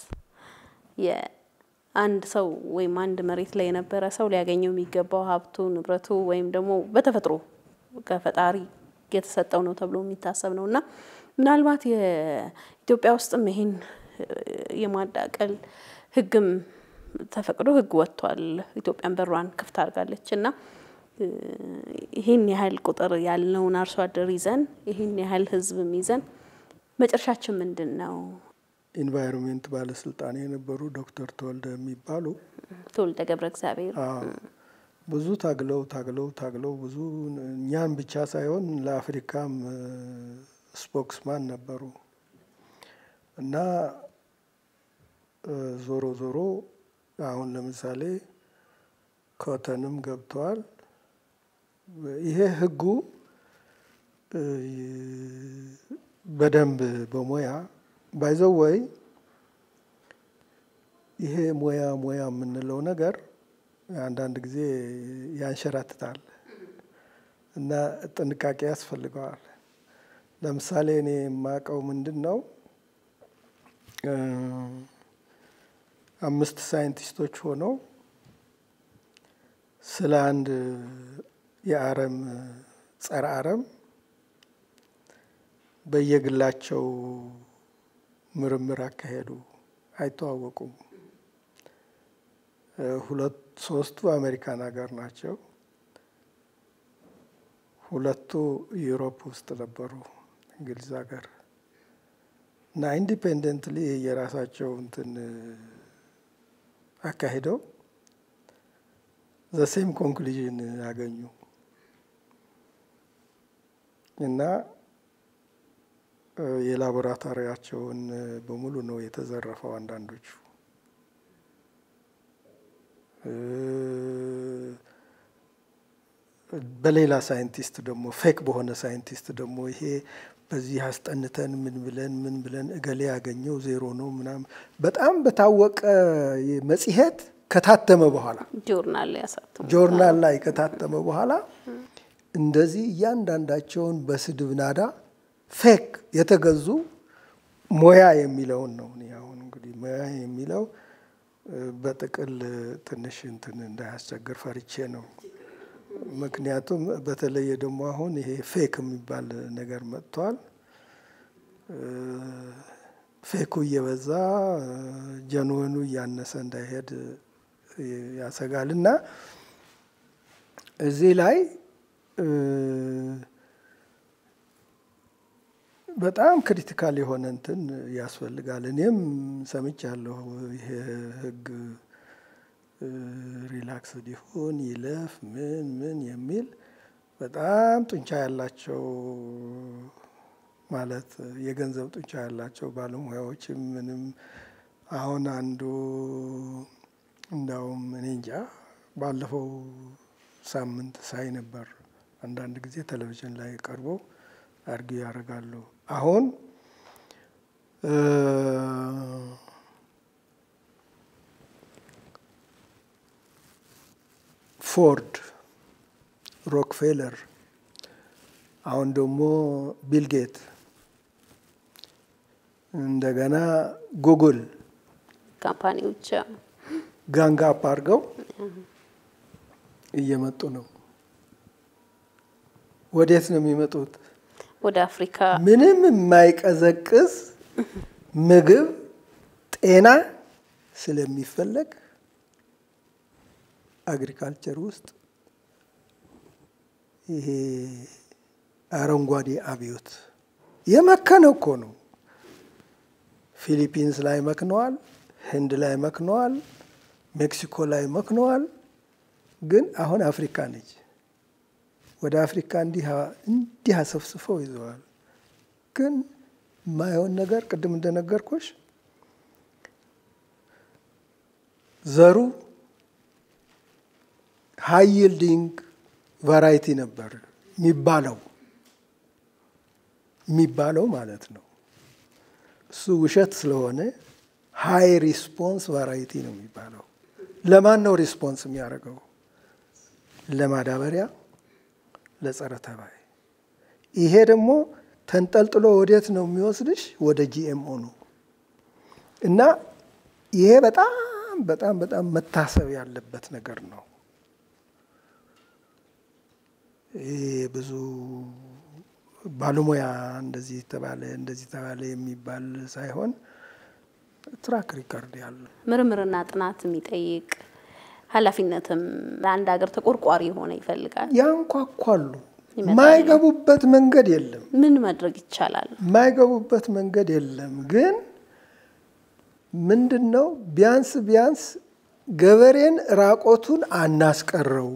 የአንድ ሰው ወይም አንድ መሬት ላይ የነበረ ሰው ሊያገኘው የሚገባው ሀብቱ ንብረቱ ወይም ደግሞ በተፈጥሮ ከፈጣሪ የተሰጠው ነው ተብሎ የሚታሰብ ነው እና ምናልባት የኢትዮጵያ ውስጥም ይሄን የማዳቀል ሕግም ተፈቅዶ ሕግ ወጥቷል። ኢትዮጵያን በሯን ክፍት አድርጋለች እና ይህን ያህል ቁጥር ያለውን አርሶ አደር ይዘን ይህን ያህል ሕዝብም ይዘን መጨረሻችን ምንድን ነው? ኢንቫይሮንሜንት ባለስልጣን የነበሩ ዶክተር ተወልደ የሚባሉ ተወልደ ገብረ እግዚአብሔር ብዙ ታግለው ታግለው ታግለው ብዙ እኛን ብቻ ሳይሆን ለአፍሪካም ስፖክስማን ነበሩ እና ዞሮ ዞሮ አሁን ለምሳሌ ኮተንም ገብተዋል። ይሄ ህጉ በደንብ በሙያ ባይዘው ወይ ይሄ ሙያ ሙያ የምንለው ነገር አንዳንድ ጊዜ ያንሸራትታል እና ጥንቃቄ ያስፈልገዋል። ለምሳሌ እኔ የማውቀው ምንድን ነው አምስት ሳይንቲስቶች ሆነው ስለ አንድ የአረም ጸረ አረም በየግላቸው ምርምር አካሄዱ። አይተዋወቁም። ሁለት ሶስቱ አሜሪካን ሀገር ናቸው። ሁለቱ ዩሮፕ ውስጥ ነበሩ፣ እንግሊዝ ሀገር እና ኢንዲፔንደንትሊ የራሳቸው እንትን አካሂደው ዘሴም ኮንክሉዥን ያገኙ እና የላቦራቶሪያቸውን በሙሉ ነው የተዘረፈው። አንዳንዶቹ በሌላ ሳይንቲስት ደግሞ ፌክ በሆነ ሳይንቲስት ደግሞ ይሄ በዚህ አስጠንተን ምን ብለን ምን ብለን እገሌ ያገኘው ዜሮ ነው ምናምን በጣም በታወቀ መጽሔት ከታተመ በኋላ ጆርናል ያሳትሙ ጆርናል ላይ ከታተመ በኋላ እንደዚህ እያንዳንዳቸውን በስድብ ናዳ ፌክ የተገዙ ሙያ የሚለውን ነው። እኔ አሁን እንግዲህ ሙያ የሚለው በጥቅል ትንሽ እንትን እንዳያስቸግር ፈርቼ ነው። ምክንያቱም በተለየ ደግሞ አሁን ይሄ ፌክ የሚባል ነገር መጥቷል። ፌኩ እየበዛ ጀንወኑ እያነሰ እንዳይሄድ ያሰጋል እና እዚህ ላይ በጣም ክሪቲካል የሆነ እንትን ያስፈልጋል። እኔም ሰምቻለሁ ይሄ ህግ ሪላክስድ ይሁን ይለፍ ምን ምን የሚል በጣም ጡንቻ ያላቸው ማለት የገንዘብ ጡንቻ ያላቸው ባለሙያዎችም ምንም አሁን አንዱ እንዳውም እኔ እንጃ ባለፈው ሳምንት ሳይ ነበር። አንዳንድ ጊዜ ቴሌቪዥን ላይ ቀርበው አርጊ ያደርጋሉ። አሁን ፎርድ፣ ሮክፌለር አሁን ደግሞ ቢልጌት እንደገና ጉግል ካምፓኒዎች ጋንጋፕ አድርገው እየመጡ ነው። ወዴት ነው የሚመጡት? ወደ አፍሪካ ምንም የማይቀዘቅዝ ምግብ ጤና ስለሚፈለግ አግሪካልቸር ውስጥ ይሄ አረንጓዴ አብዮት የመከነ እኮ ነው። ፊሊፒንስ ላይ መክነዋል፣ ህንድ ላይ መክነዋል፣ ሜክሲኮ ላይ መክነዋል። ግን አሁን አፍሪካ ነች። ወደ አፍሪካ እንዲህ አሰፍስፈው ይዘዋል። ግን ማየውን ነገር ቅድም እንደነገርኩሽ ዘሩ ሃይ ይልዲንግ ቫራይቲ ነበር የሚባለው የሚባለው ማለት ነው። እሱ ውሸት ስለሆነ ሃይ ሪስፖንስ ቫራይቲ ነው የሚባለው። ለማን ነው ሪስፖንስ የሚያደርገው? ለማዳበሪያ፣ ለጸረ ተባይ። ይሄ ደግሞ ተንጠልጥሎ ወዴት ነው የሚወስድሽ? ወደ ጂኤምኦ ነው እና ይሄ በጣም በጣም በጣም መታሰብ ያለበት ነገር ነው። ይሄ ብዙ ባለሙያ እንደዚህ ተባለ እንደዚህ ተባለ የሚባል ሳይሆን ትራክ ሪከርድ ያለው ምርምርና ጥናት የሚጠይቅ ኃላፊነትም ለአንድ ሀገር ተቆርቋሪ የሆነ ይፈልጋል። ያንኳኳሉ። ማይገቡበት መንገድ የለም። ምን ማድረግ ይቻላል? ማይገቡበት መንገድ የለም። ግን ምንድን ነው ቢያንስ ቢያንስ ገበሬን ራቆቱን አናስቀረው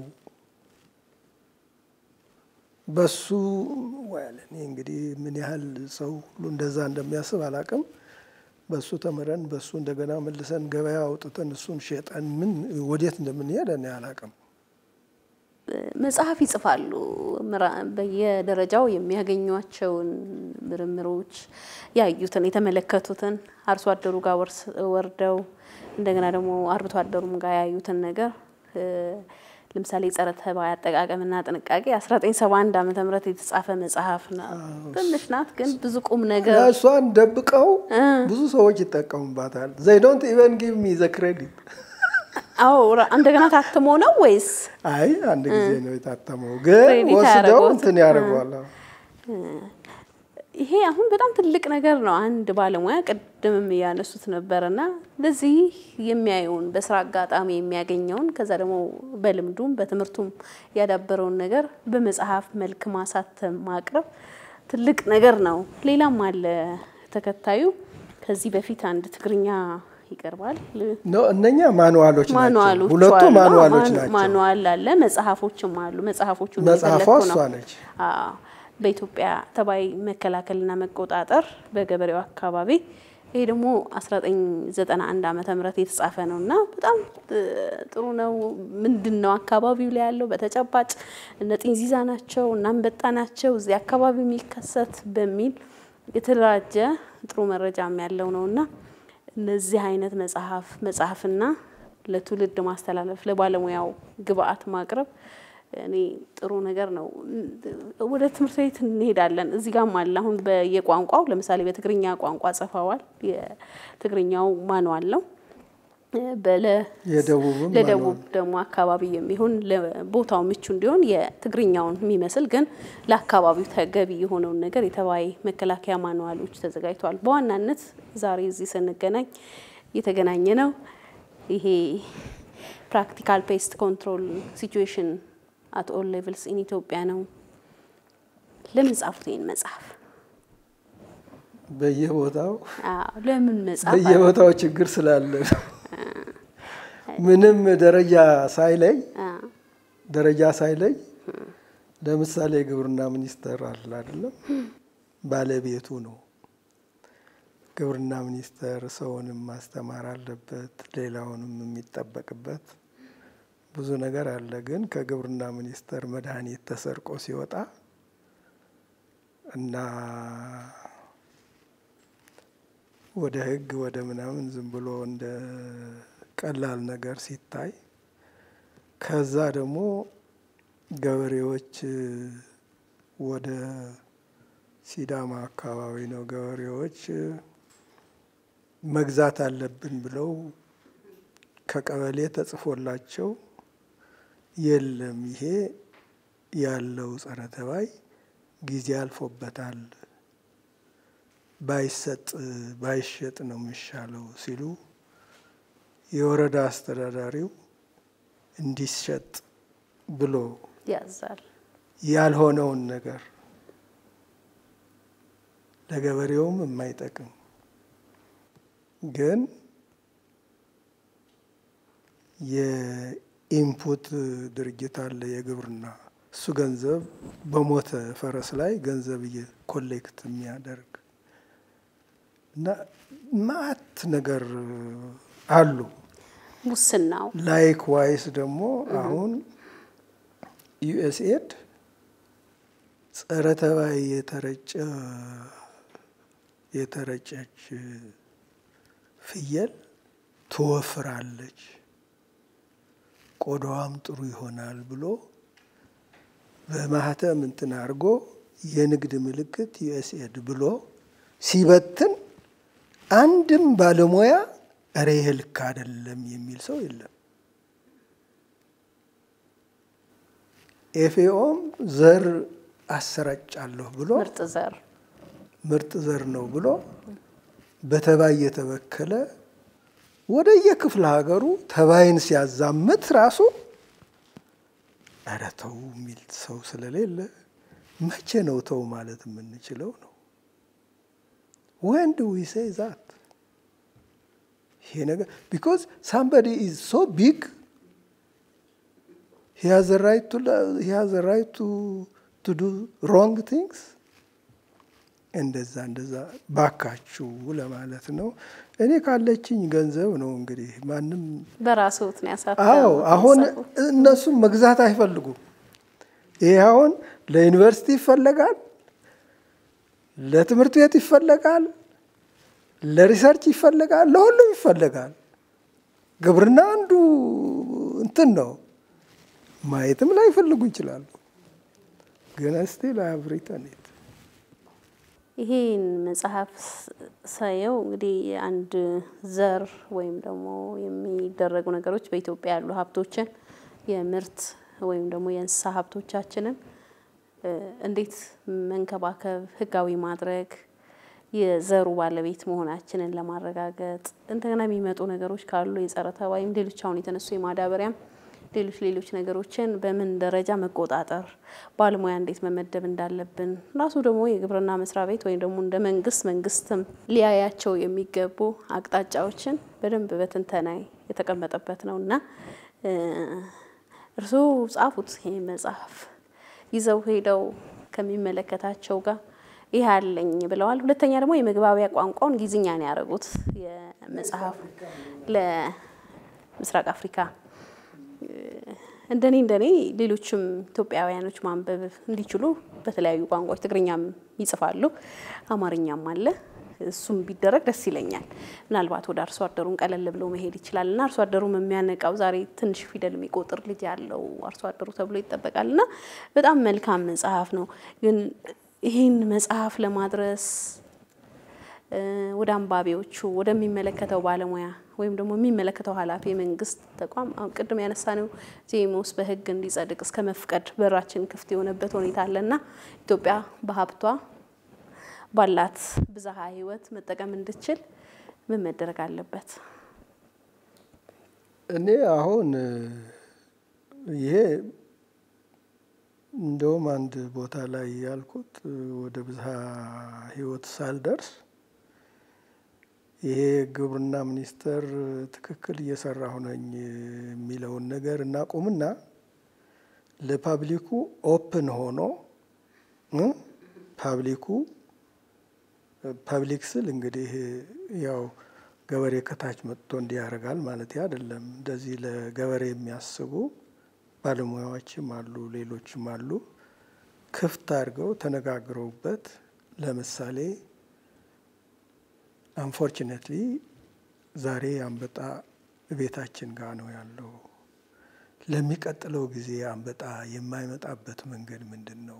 በሱ እኔ እንግዲህ ምን ያህል ሰው ሁሉ እንደዛ እንደሚያስብ አላቅም። በሱ ተምረን በሱ እንደገና መልሰን ገበያ አውጥተን እሱን ሸጠን ምን ወዴት እንደምንሄድ እኔ አላቅም። መጽሐፍ ይጽፋሉ። በየደረጃው የሚያገኟቸውን ምርምሮች ያዩትን የተመለከቱትን አርሶ አደሩ ጋር ወርደው እንደገና ደግሞ አርብቶ አደሩም ጋር ያዩትን ነገር ለምሳሌ ጸረ ተባይ አጠቃቀምና ጥንቃቄ 1971 ዓመተ ምህረት የተጻፈ መጽሐፍ ነው። ትንሽ ናት፣ ግን ብዙ ቁም ነገር እሷን ደብቀው ብዙ ሰዎች ይጠቀሙባታል። ዘይ ዶንት ኢቨን ጊቭ ሚ ዘ ክሬዲት። አዎ እንደገና ታትሞ ነው ወይስ? አይ አንድ ጊዜ ነው የታተመው፣ ግን ወስደው እንትን ያደርጓል። ይሄ አሁን በጣም ትልቅ ነገር ነው። አንድ ባለሙያ ቅድምም እያነሱት ነበርና ለዚህ የሚያየውን በስራ አጋጣሚ የሚያገኘውን ከዛ ደግሞ በልምዱም በትምህርቱም ያዳበረውን ነገር በመጽሐፍ መልክ ማሳተም ማቅረብ ትልቅ ነገር ነው። ሌላም አለ ተከታዩ ከዚህ በፊት አንድ ትግርኛ ይቀርባል። እነኛ ማኑዋሎች ናቸው። ማኑዋሎች ሁለቱ አሉ። ማኑዋሎች ማኑ- ናቸው። ማኑዋል አለ፣ መጽሐፎችም አሉ። መጽሐፎቹ መጽሐፏ እየፈለግኩ እሷ ነው። ነች። አዎ፣ በኢትዮጵያ ተባይ መከላከልና መቆጣጠር በገበሬው አካባቢ ይሄ ደግሞ 1991 ዓመተ ምህረት የተጻፈ ነው እና በጣም እ, ጥሩ ነው። ምንድን ነው አካባቢው ላይ ያለው በተጨባጭ እነ ጢንዚዛ ናቸው እና አንበጣ ናቸው እዚህ አካባቢ የሚከሰት በሚል የተደራጀ ጥሩ መረጃም ያለው ነው እና እነዚህ አይነት መጽሐፍ መጽሐፍና ለትውልድ ማስተላለፍ ለባለሙያው ግብአት ማቅረብ እኔ ጥሩ ነገር ነው። ወደ ትምህርት ቤት እንሄዳለን። እዚህ ጋም አለ አሁን በየቋንቋው ለምሳሌ በትግርኛ ቋንቋ ጽፈዋል። የትግርኛው ማንዋል ነው። በለ የደቡብም ለደቡብ ደግሞ አካባቢ የሚሆን ለቦታው ምቹ እንዲሆን የትግርኛውን የሚመስል ግን ለአካባቢው ተገቢ የሆነውን ነገር የተባይ መከላከያ ማንዋሎች ተዘጋጅተዋል። በዋናነት ዛሬ እዚህ ስንገናኝ የተገናኘ ነው ይሄ ፕራክቲካል ፔስት ኮንትሮል ሲቹዌሽን አት ኦል ሌቭልስ ኢን ኢትዮጵያ ነው። ለምን ጻፉት ይህን መጽሐፍ? በየቦታው አዎ፣ ለምን መጽሐፍ በየቦታው ችግር ስላለ ነው። ምንም ደረጃ ሳይለይ አዎ፣ ደረጃ ሳይለይ ለምሳሌ የግብርና ሚኒስቴር አለ አይደለም፣ ባለቤቱ ነው። ግብርና ሚኒስቴር ሰውንም ማስተማር አለበት፣ ሌላውንም የሚጠበቅበት ብዙ ነገር አለ። ግን ከግብርና ሚኒስቴር መድኃኒት ተሰርቆ ሲወጣ እና ወደ ሕግ ወደ ምናምን ዝም ብሎ እንደ ቀላል ነገር ሲታይ ከዛ ደግሞ ገበሬዎች ወደ ሲዳማ አካባቢ ነው ገበሬዎች መግዛት አለብን ብለው ከቀበሌ ተጽፎላቸው የለም ይሄ ያለው ጸረ ተባይ ጊዜ አልፎበታል ባይሰጥ ባይሸጥ ነው የሚሻለው ሲሉ የወረዳ አስተዳዳሪው እንዲሸጥ ብሎ ያዛል። ያልሆነውን ነገር ለገበሬውም የማይጠቅም ግን የኢንፑት ድርጅት አለ የግብርና እሱ ገንዘብ በሞተ ፈረስ ላይ ገንዘብ ኮሌክት የሚያደርግ እና ማት ነገር አሉ። ሙስናው ላይክ ዋይስ ደግሞ አሁን ዩኤስኤድ ጸረ ተባይ የተረጨ የተረጨች ፍየል ትወፍራለች፣ ቆዳዋም ጥሩ ይሆናል ብሎ በማህተም እንትን አድርጎ የንግድ ምልክት ዩኤስኤድ ብሎ ሲበትን አንድም ባለሙያ እረ ይሄ ልክ አይደለም የሚል ሰው የለም። ኤፍኤኦም ዘር አሰራጫለሁ ብሎ ምርጥ ዘር ምርጥ ዘር ነው ብሎ በተባይ የተበከለ ወደ የክፍለ ሀገሩ ተባይን ሲያዛምት ራሱ ኧረ ተው የሚል ሰው ስለሌለ መቼ ነው ተው ማለት የምንችለው ነው? ወን ዱ ዊ ሴይ ዛት ይሄ ነገር ቢኮዝ ሳምባዲ ኢዝ ሶ ቢግ ሂ ሃዝ ራይት ቱ ዱ ሮንግ ቲንግስ እንደዛ እንደዛ ባካችሁ ለማለት ነው። እኔ ካለችኝ ገንዘብ ነው እንግዲህ ማንም በራስዎት ነው ያሳተሙት። አዎ አሁን የጻፉት። እነሱም መግዛት አይፈልጉም። ይሄ አሁን ለዩኒቨርሲቲ ይፈለጋል፣ ለትምህርት ቤት ይፈለጋል፣ ለሪሰርች ይፈለጋል፣ ለሁሉም ይፈለጋል። ግብርና አንዱ እንትን ነው። ማየትም ላይፈልጉ ይችላሉ። ግን ስቲል አይ ሃቭ ሪተን ኢት ይሄን መጽሐፍ ሳየው እንግዲህ አንድ ዘር ወይም ደግሞ የሚደረጉ ነገሮች በኢትዮጵያ ያሉ ሀብቶችን የምርት ወይም ደግሞ የእንስሳ ሀብቶቻችንን እ እንዴት መንከባከብ፣ ህጋዊ ማድረግ የዘሩ ባለቤት መሆናችንን ለማረጋገጥ እንደገና የሚመጡ ነገሮች ካሉ የጸረ ተባይም ሌሎች አሁን የተነሱ የማዳበሪያም ሌሎች ሌሎች ነገሮችን በምን ደረጃ መቆጣጠር ባለሙያ እንዴት መመደብ እንዳለብን ራሱ ደግሞ የግብርና መስሪያ ቤት ወይም ደግሞ እንደ መንግስት መንግስትም ሊያያቸው የሚገቡ አቅጣጫዎችን በደንብ በትንተና የተቀመጠበት ነው እና እርስዎ ጻፉት ይህ መጽሐፍ ይዘው ሄደው ከሚመለከታቸው ጋር ይህ አለኝ ብለዋል። ሁለተኛ ደግሞ የመግባቢያ ቋንቋውን እንግሊዝኛ ነው ያደረጉት የመጽሐፍ ለምስራቅ አፍሪካ እንደኔ እንደኔ ሌሎችም ኢትዮጵያውያኖች ማንበብ እንዲችሉ በተለያዩ ቋንቋዎች ትግርኛም ይጽፋሉ፣ አማርኛም አለ። እሱም ቢደረግ ደስ ይለኛል። ምናልባት ወደ አርሶ አደሩን ቀለል ብሎ መሄድ ይችላል እና አርሶ አደሩም የሚያነቃው ዛሬ ትንሽ ፊደል የሚቆጥር ልጅ ያለው አርሶ አደሩ ተብሎ ይጠበቃል እና በጣም መልካም መጽሐፍ ነው። ግን ይህን መጽሐፍ ለማድረስ ወደ አንባቢዎቹ ወደሚመለከተው ባለሙያ ወይም ደግሞ የሚመለከተው ኃላፊ የመንግስት ተቋም አሁን ቅድም ያነሳነው ዜሞስ በሕግ እንዲጸድቅ እስከ መፍቀድ በራችን ክፍት የሆነበት ሁኔታ አለና ኢትዮጵያ በሀብቷ ባላት ብዝሃ ሕይወት መጠቀም እንድችል ምን መደረግ አለበት? እኔ አሁን ይሄ እንደውም አንድ ቦታ ላይ ያልኩት ወደ ብዝሃ ሕይወት ሳልደርስ ይሄ ግብርና ሚኒስቴር ትክክል እየሰራሁ ነኝ የሚለውን ነገር እናቁምና ለፓብሊኩ ኦፕን ሆኖ ፓብሊኩ ፐብሊክ ስል እንግዲህ ያው ገበሬ ከታች መጥቶ እንዲህ ያደርጋል ማለት አይደለም። እንደዚህ ለገበሬ የሚያስቡ ባለሙያዎችም አሉ፣ ሌሎችም አሉ። ክፍት አድርገው ተነጋግረውበት ለምሳሌ አንፎርችኔትሊ ዛሬ አንበጣ ቤታችን ጋር ነው ያለው። ለሚቀጥለው ጊዜ አንበጣ የማይመጣበት መንገድ ምንድን ነው?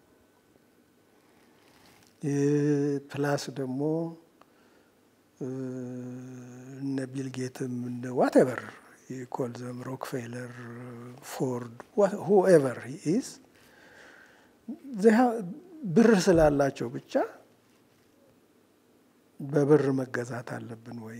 ፕላስ ደግሞ እነ ቢልጌትም እነ ዋትኤቨር ኮልዘም ሮክፌለር፣ ፎርድ ሁኤቨር ኢዝ ብር ስላላቸው ብቻ በብር መገዛት አለብን ወይ?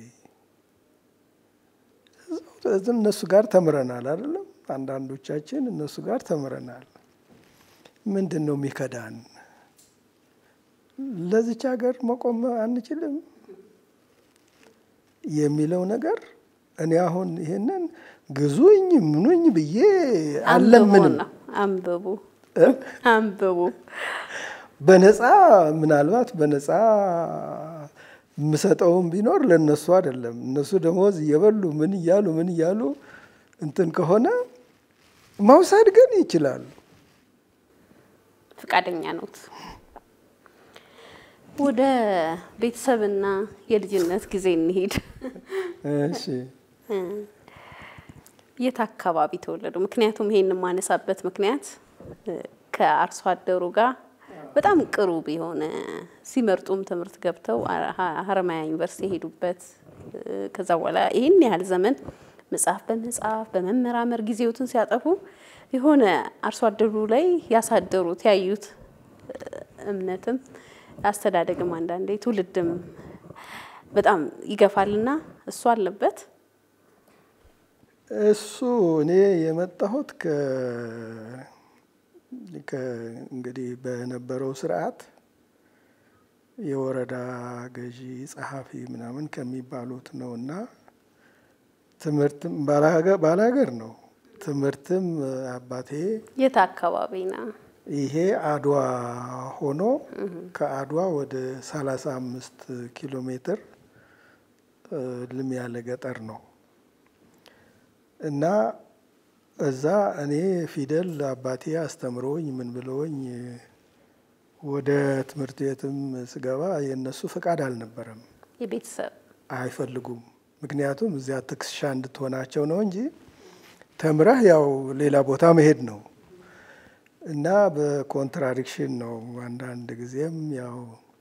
እነሱ ጋር ተምረናል አይደለም? አንዳንዶቻችን እነሱ ጋር ተምረናል። ምንድን ነው የሚከዳን? ለዚች ሀገር መቆም አንችልም? የሚለው ነገር እኔ አሁን ይሄንን ግዙኝ ምኑኝ ብዬ አለምንም ነው። አንብቡ አንብቡ። በነፃ ምናልባት በነፃ የምሰጠውም ቢኖር ለእነሱ አይደለም። እነሱ ደሞዝ እየበሉ ምን እያሉ ምን እያሉ እንትን ከሆነ መውሰድ ግን ይችላሉ። ፈቃደኛ ነዎት? ወደ ቤተሰብና የልጅነት ጊዜ እንሄድ። እሺ የት አካባቢ ተወለዱ? ምክንያቱም ይሄን የማነሳበት ምክንያት ከአርሶ አደሩ ጋር በጣም ቅሩብ የሆነ ሲመርጡም ትምህርት ገብተው ሀረማያ ዩኒቨርሲቲ የሄዱበት ከዛ በኋላ ይህን ያህል ዘመን መጽሐፍ በመጽሐፍ በመመራመር ጊዜዎትን ሲያጠፉ የሆነ አርሶ አደሩ ላይ ያሳደሩት ያዩት እምነትም አስተዳደግም አንዳንዴ ትውልድም በጣም ይገፋልና እሱ አለበት። እሱ እኔ የመጣሁት እንግዲህ በነበረው ስርዓት የወረዳ ገዢ ጸሐፊ ምናምን ከሚባሉት ነው እና ትምህርትም ባላገር ነው። ትምህርትም አባቴ የት አካባቢ ነው? ይሄ አድዋ ሆኖ ከአድዋ ወደ ሰላሳ አምስት ኪሎ ሜትር ልም ያለ ገጠር ነው እና እዛ እኔ ፊደል አባቴ አስተምሮኝ ምን ብለውኝ ወደ ትምህርት ቤትም ስገባ የእነሱ ፈቃድ አልነበረም። የቤተሰብ አይፈልጉም። ምክንያቱም እዚያ ትከሻ እንድትሆናቸው ነው እንጂ ተምረህ ያው ሌላ ቦታ መሄድ ነው እና በኮንትራዲክሽን ነው። አንዳንድ ጊዜም ያው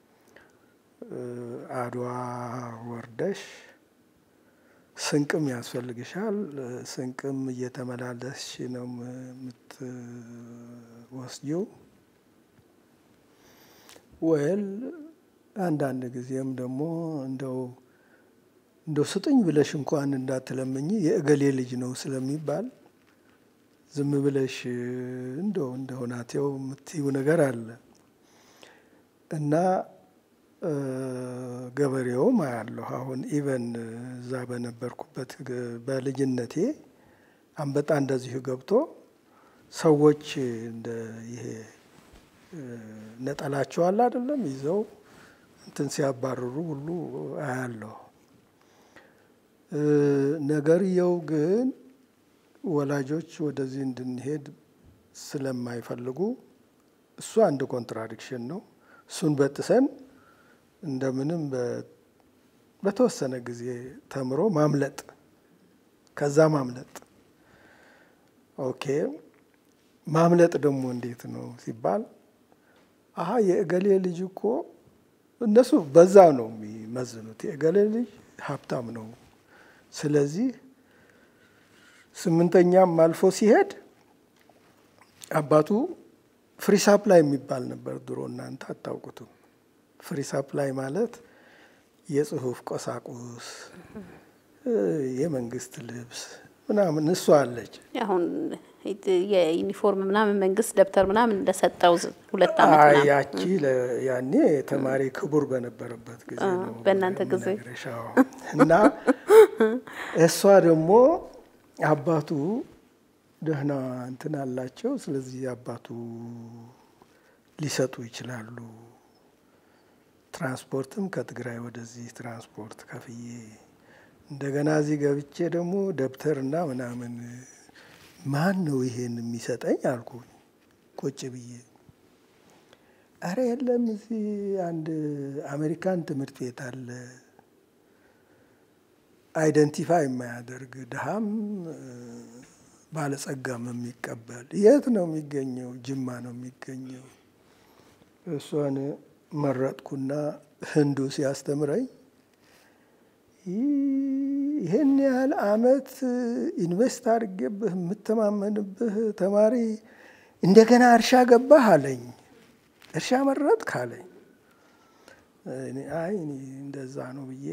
አድዋ ወርደሽ ስንቅም ያስፈልግሻል። ስንቅም እየተመላለስሽ ነው የምትወስጂው። ወይል አንዳንድ ጊዜም ደግሞ እንደው እንደው ስጥኝ ብለሽ እንኳን እንዳትለምኝ የእገሌ ልጅ ነው ስለሚባል ዝም ብለሽ እንደው እንደ ሁናቴው የምትይው ነገር አለ እና ገበሬውም አያለሁ። አሁን ኢቨን እዛ በነበርኩበት በልጅነቴ አንበጣ እንደዚሁ ገብቶ ሰዎች እንደ ይሄ ነጠላቸው አለ አይደለም ይዘው እንትን ሲያባርሩ ሁሉ አያለሁ። ነገርየው ግን ወላጆች ወደዚህ እንድንሄድ ስለማይፈልጉ እሱ አንድ ኮንትራዲክሽን ነው። እሱን በጥሰን እንደምንም በተወሰነ ጊዜ ተምሮ ማምለጥ ከዛ ማምለጥ ኦኬ። ማምለጥ ደግሞ እንዴት ነው ሲባል አሀ የእገሌ ልጅ እኮ እነሱ በዛ ነው የሚመዝኑት። የእገሌ ልጅ ሀብታም ነው። ስለዚህ ስምንተኛም አልፎ ሲሄድ አባቱ ፍሪ ሳፕላይ የሚባል ነበር ድሮ፣ እናንተ አታውቁትም። ፍሪ ሳፕላይ ማለት የጽሁፍ ቁሳቁስ፣ የመንግስት ልብስ ምናምን እሷ አለች። አሁን የዩኒፎርም ምናምን መንግስት ደብተር ምናምን እንደሰጠው ሁለት ዓመት ምናምን ያቺ ያኔ ተማሪ ክቡር በነበረበት ጊዜ ነው በእናንተ ጊዜ የምነግርሽ። አዎ። እና እሷ ደግሞ አባቱ ደህና እንትን አላቸው። ስለዚህ አባቱ ሊሰጡ ይችላሉ። ትራንስፖርትም ከትግራይ ወደዚህ ትራንስፖርት ከፍዬ እንደገና እዚህ ገብቼ ደግሞ ደብተርና ምናምን ማን ነው ይሄን የሚሰጠኝ አልኩኝ ቁጭ ብዬ። አረ የለም እዚህ አንድ አሜሪካን ትምህርት ቤት አለ አይደንቲፋይ የማያደርግ ድሃም ባለጸጋም የሚቀበል የት ነው የሚገኘው? ጅማ ነው የሚገኘው። እሷን መረጥኩና ህንዱ ሲያስተምረኝ ይህን ያህል አመት ኢንቨስት አድርጌብህ የምተማመንብህ ተማሪ እንደገና እርሻ ገባህ አለኝ። እርሻ መረጥክ አለኝ። አይ እንደዛ ነው ብዬ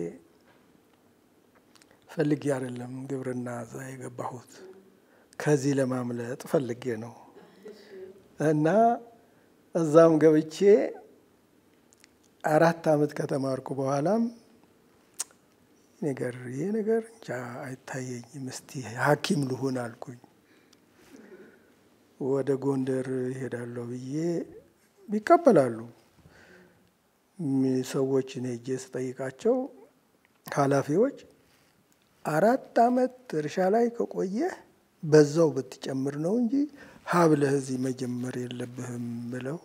ፈልጌ አይደለም ግብርና እዛ የገባሁት ከዚህ ለማምለጥ ፈልጌ ነው። እና እዛም ገብቼ አራት አመት ከተማርኩ በኋላም ነገር ይሄ ነገር እንጃ አይታየኝም፣ እስቲ ሐኪም ልሁን አልኩኝ። ወደ ጎንደር ይሄዳለሁ ብዬ ይቀበላሉ ሰዎችን ሄጄ ስጠይቃቸው ኃላፊዎች አራት ዓመት እርሻ ላይ ከቆየህ በዛው ብትጨምር ነው እንጂ ሀብለህ እዚህ መጀመር የለብህም ብለው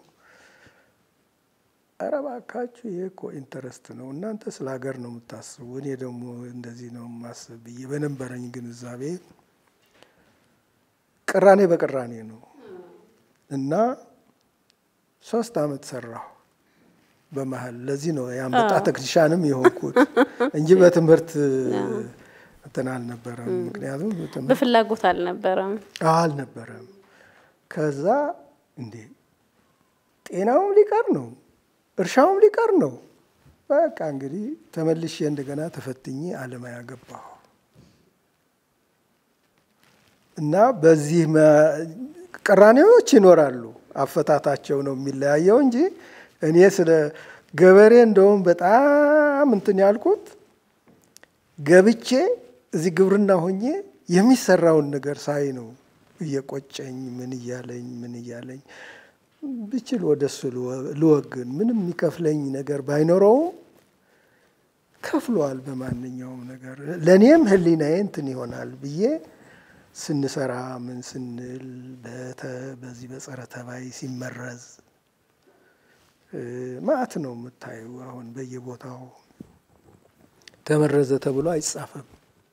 ኧረ እባካችሁ ይሄ እኮ ኢንተረስት ነው፣ እናንተ ስለ ሀገር ነው የምታስቡ፣ እኔ ደግሞ እንደዚህ ነው የማስብ ብዬ በነበረኝ ግንዛቤ ቅራኔ በቅራኔ ነው እና ሶስት ዓመት ሰራሁ በመሀል። ለዚህ ነው የአንበጣ ቴክኒሻንም የሆንኩት እንጂ በትምህርት እንትን አልነበረም። ምክንያቱም በፍላጎት አልነበረም አልነበረም። ከዛ እንዴ ጤናውም ሊቀር ነው እርሻውም ሊቀር ነው። በቃ እንግዲህ ተመልሼ እንደገና ተፈትኜ አለማያ ገባሁ እና በዚህ ቅራኔዎች ይኖራሉ። አፈታታቸው ነው የሚለያየው እንጂ እኔ ስለ ገበሬ እንደውም በጣም እንትን ያልኩት ገብቼ እዚህ ግብርና ሆኜ የሚሰራውን ነገር ሳይ ነው እየቆጨኝ ምን እያለኝ ምን እያለኝ ብችል ወደ እሱ ልወግን ምንም የሚከፍለኝ ነገር ባይኖረውም ከፍሏል በማንኛውም ነገር ለእኔም ሕሊናዬ እንትን ይሆናል ብዬ ስንሰራ ምን ስንል በዚህ በጸረ ተባይ ሲመረዝ ማዕት ነው የምታዩ። አሁን በየቦታው ተመረዘ ተብሎ አይጻፍም።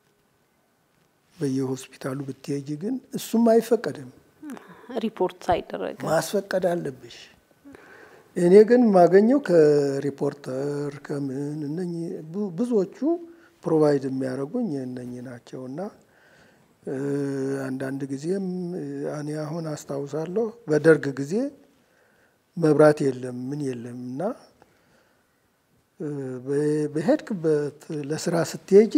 በየሆስፒታሉ ብትሄጂ ግን እሱም አይፈቀድም። ሪፖርት ሳይደረግ ማስፈቀድ አለብሽ። እኔ ግን የማገኘው ከሪፖርተር ከምን እነኚህ ብዙዎቹ ፕሮቫይድ የሚያደርጉኝ እነኚህ ናቸው እና አንዳንድ ጊዜም እኔ አሁን አስታውሳለሁ በደርግ ጊዜ መብራት የለም ምን የለም እና በሄድክበት ለስራ ስትሄጂ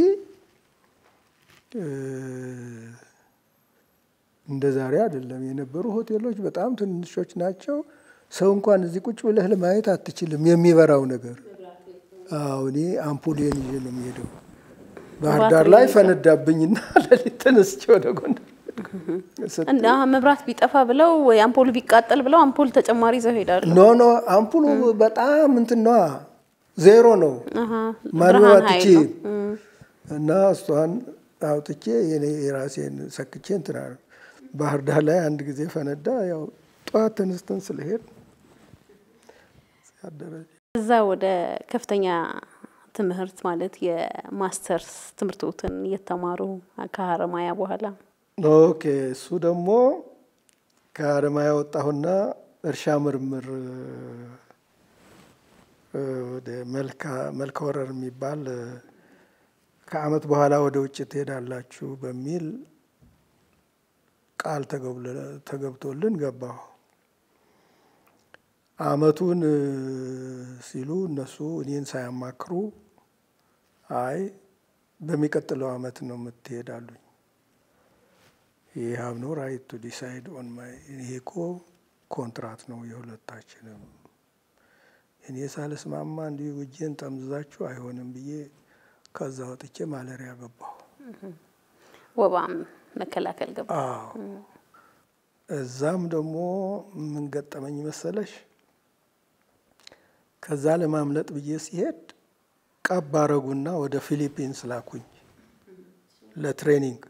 እንደ ዛሬ አይደለም የነበሩ ሆቴሎች በጣም ትንሾች ናቸው። ሰው እንኳን እዚህ ቁጭ ብለህ ለማየት አትችልም የሚበራው ነገር። አዎ እኔ አምፑሌን ይዤ ነው የሚሄደው። ባህር ዳር ላይ ፈነዳብኝና ለሊት ተነስቼ ወደ ጎንደር እና መብራት ቢጠፋ ብለው ወይ አምፖሉ ቢቃጠል ብለው አምፖል ተጨማሪ ይዘው ሄዳሉ። ኖ ኖ አምፑሉ በጣም እንትን ነዋ ዜሮ ነው ማንበብ አትችይም። እና እሷን አውጥቼ የኔ የራሴን ሰክቼ እንትና ባህር ዳር ላይ አንድ ጊዜ ፈነዳ። ያው ጠዋት ተነስተን ስለሄድ እዛ ወደ ከፍተኛ ትምህርት ማለት የማስተርስ ትምህርቶትን እየተማሩ ከሀረማያ በኋላ ኦኬ። እሱ ደግሞ ከሀረማያ ወጣሁና እርሻ ምርምር ወደ መልካ ወረር የሚባል ከዓመት በኋላ ወደ ውጭ ትሄዳላችሁ በሚል ቃል ተገብቶልን ገባሁ። ዓመቱን ሲሉ እነሱ እኔን ሳያማክሩ አይ በሚቀጥለው ዓመት ነው የምትሄዳሉኝ። ይህ ሀብ ኖ ራይት ቱ ዲሳይድ ኦን ማይ ይሄ እኮ ኮንትራት ነው የሁለታችንም። እኔ ሳልስማማ እንዲሁ እጄን ጠምዝዛችሁ አይሆንም ብዬ ከዛ ወጥቼ ማለሪያ ገባሁ። ወባም መከላከል ገባ። አዎ እዛም ደግሞ ምን ገጠመኝ መሰለሽ? ከዛ ለማምለጥ ብዬ ሲሄድ ቀብ አረጉና ወደ ፊሊፒንስ ላኩኝ ለትሬኒንግ።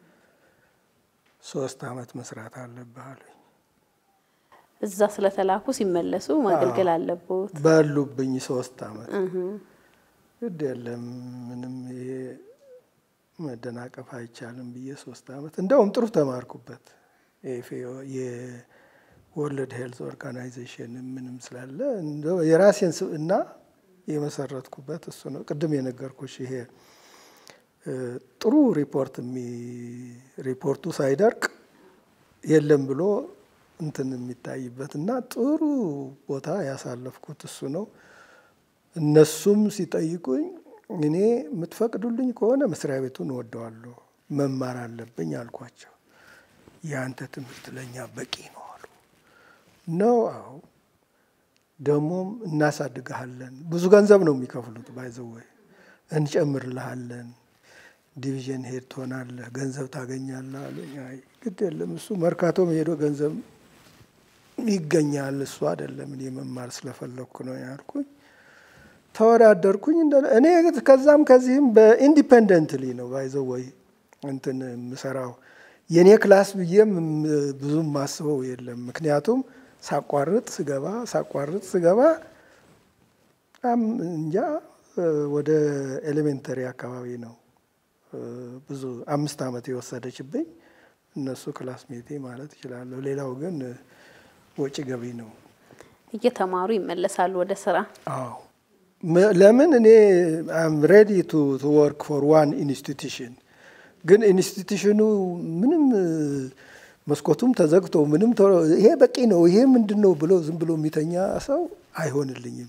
ሶስት አመት መስራት አለብህ አሉኝ። እዛ ስለተላኩ ሲመለሱ ማገልገል አለቦት። በሉብኝ ሶስት አመት። ግድ የለም ምንም ይሄ መደናቀፍ አይቻልም ብዬ ሶስት አመት እንደውም ጥሩ ተማርኩበት። የወርልድ ሄልዝ ኦርጋናይዜሽን ምንም ስላለ የራሴን ስብዕና የመሰረትኩበት እሱ ነው። ቅድም የነገርኩሽ ይሄ ጥሩ ሪፖርት ሪፖርቱ ሳይደርቅ የለም ብሎ እንትን የሚታይበት እና ጥሩ ቦታ ያሳለፍኩት እሱ ነው። እነሱም ሲጠይቁኝ እኔ የምትፈቅዱልኝ ከሆነ መስሪያ ቤቱን እወደዋለሁ፣ መማር አለብኝ አልኳቸው። የአንተ ትምህርት ለእኛ በቂ ነው አሉ። ነው አዎ፣ ደግሞም እናሳድግሃለን። ብዙ ገንዘብ ነው የሚከፍሉት ባይዘወይ እንጨምርልሃለን፣ ዲቪዥን ሄድ ትሆናለህ፣ ገንዘብ ታገኛለህ አሉኝ። አይ ግድ የለም እሱ መርካቶም ሄዶ ገንዘብ ይገኛል እሱ አይደለም እኔ መማር ስለፈለግኩ ነው ያልኩኝ። ተወዳደርኩኝ። እኔ ከዛም ከዚህም በኢንዲፔንደንትሊ ነው ባይዘው ወይ እንትን የምሰራው የእኔ ክላስ ብዬም ብዙም ማስበው የለም። ምክንያቱም ሳቋርጥ ስገባ ሳቋርጥ ስገባ እንጃ ወደ ኤሌሜንተሪ አካባቢ ነው ብዙ አምስት ዓመት የወሰደችብኝ እነሱ ክላስ ሜቴ ማለት እችላለሁ። ሌላው ግን ወጪ ገቢ ነው። እየተማሩ ይመለሳሉ ወደ ስራ። አዎ ለምን እኔ አም ሬዲ ቱ ወርክ ፎር ዋን ኢንስቲትዩሽን ግን ኢንስቲትዩሽኑ ምንም መስኮቱም ተዘግቶ ምንም ይሄ በቂ ነው ይሄ ምንድን ነው ብሎ ዝም ብሎ የሚተኛ ሰው አይሆንልኝም።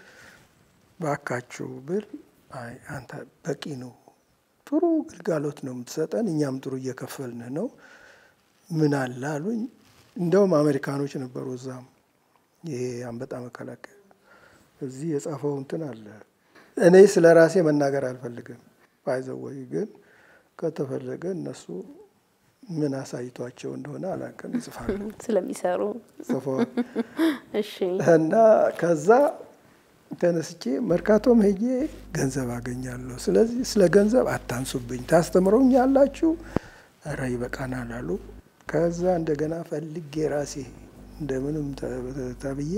ባካችሁ ብል አይ አንተ በቂ ነው፣ ጥሩ ግልጋሎት ነው የምትሰጠን፣ እኛም ጥሩ እየከፈልንህ ነው። ምን አለ አሉኝ። እንደውም አሜሪካኖች ነበሩ እዛም ይሄ አንበጣ መከላከያ እዚህ የጻፈው እንትን አለ። እኔ ስለ ራሴ መናገር አልፈልግም። ባይዘወይ ግን ከተፈለገ እነሱ ምን አሳይቷቸው እንደሆነ አላውቅም፣ ይጽፋሉ ስለሚሰሩ ጽፈዋል። እሺ እና ከዛ ተነስቼ መርካቶም ሄጄ ገንዘብ አገኛለሁ። ስለዚህ ስለ ገንዘብ አታንሱብኝ፣ ታስተምረውኝ ያላችሁ ኧረ ይበቃናል አሉ። ከዛ እንደገና ፈልጌ ራሴ እንደምንም ተብዬ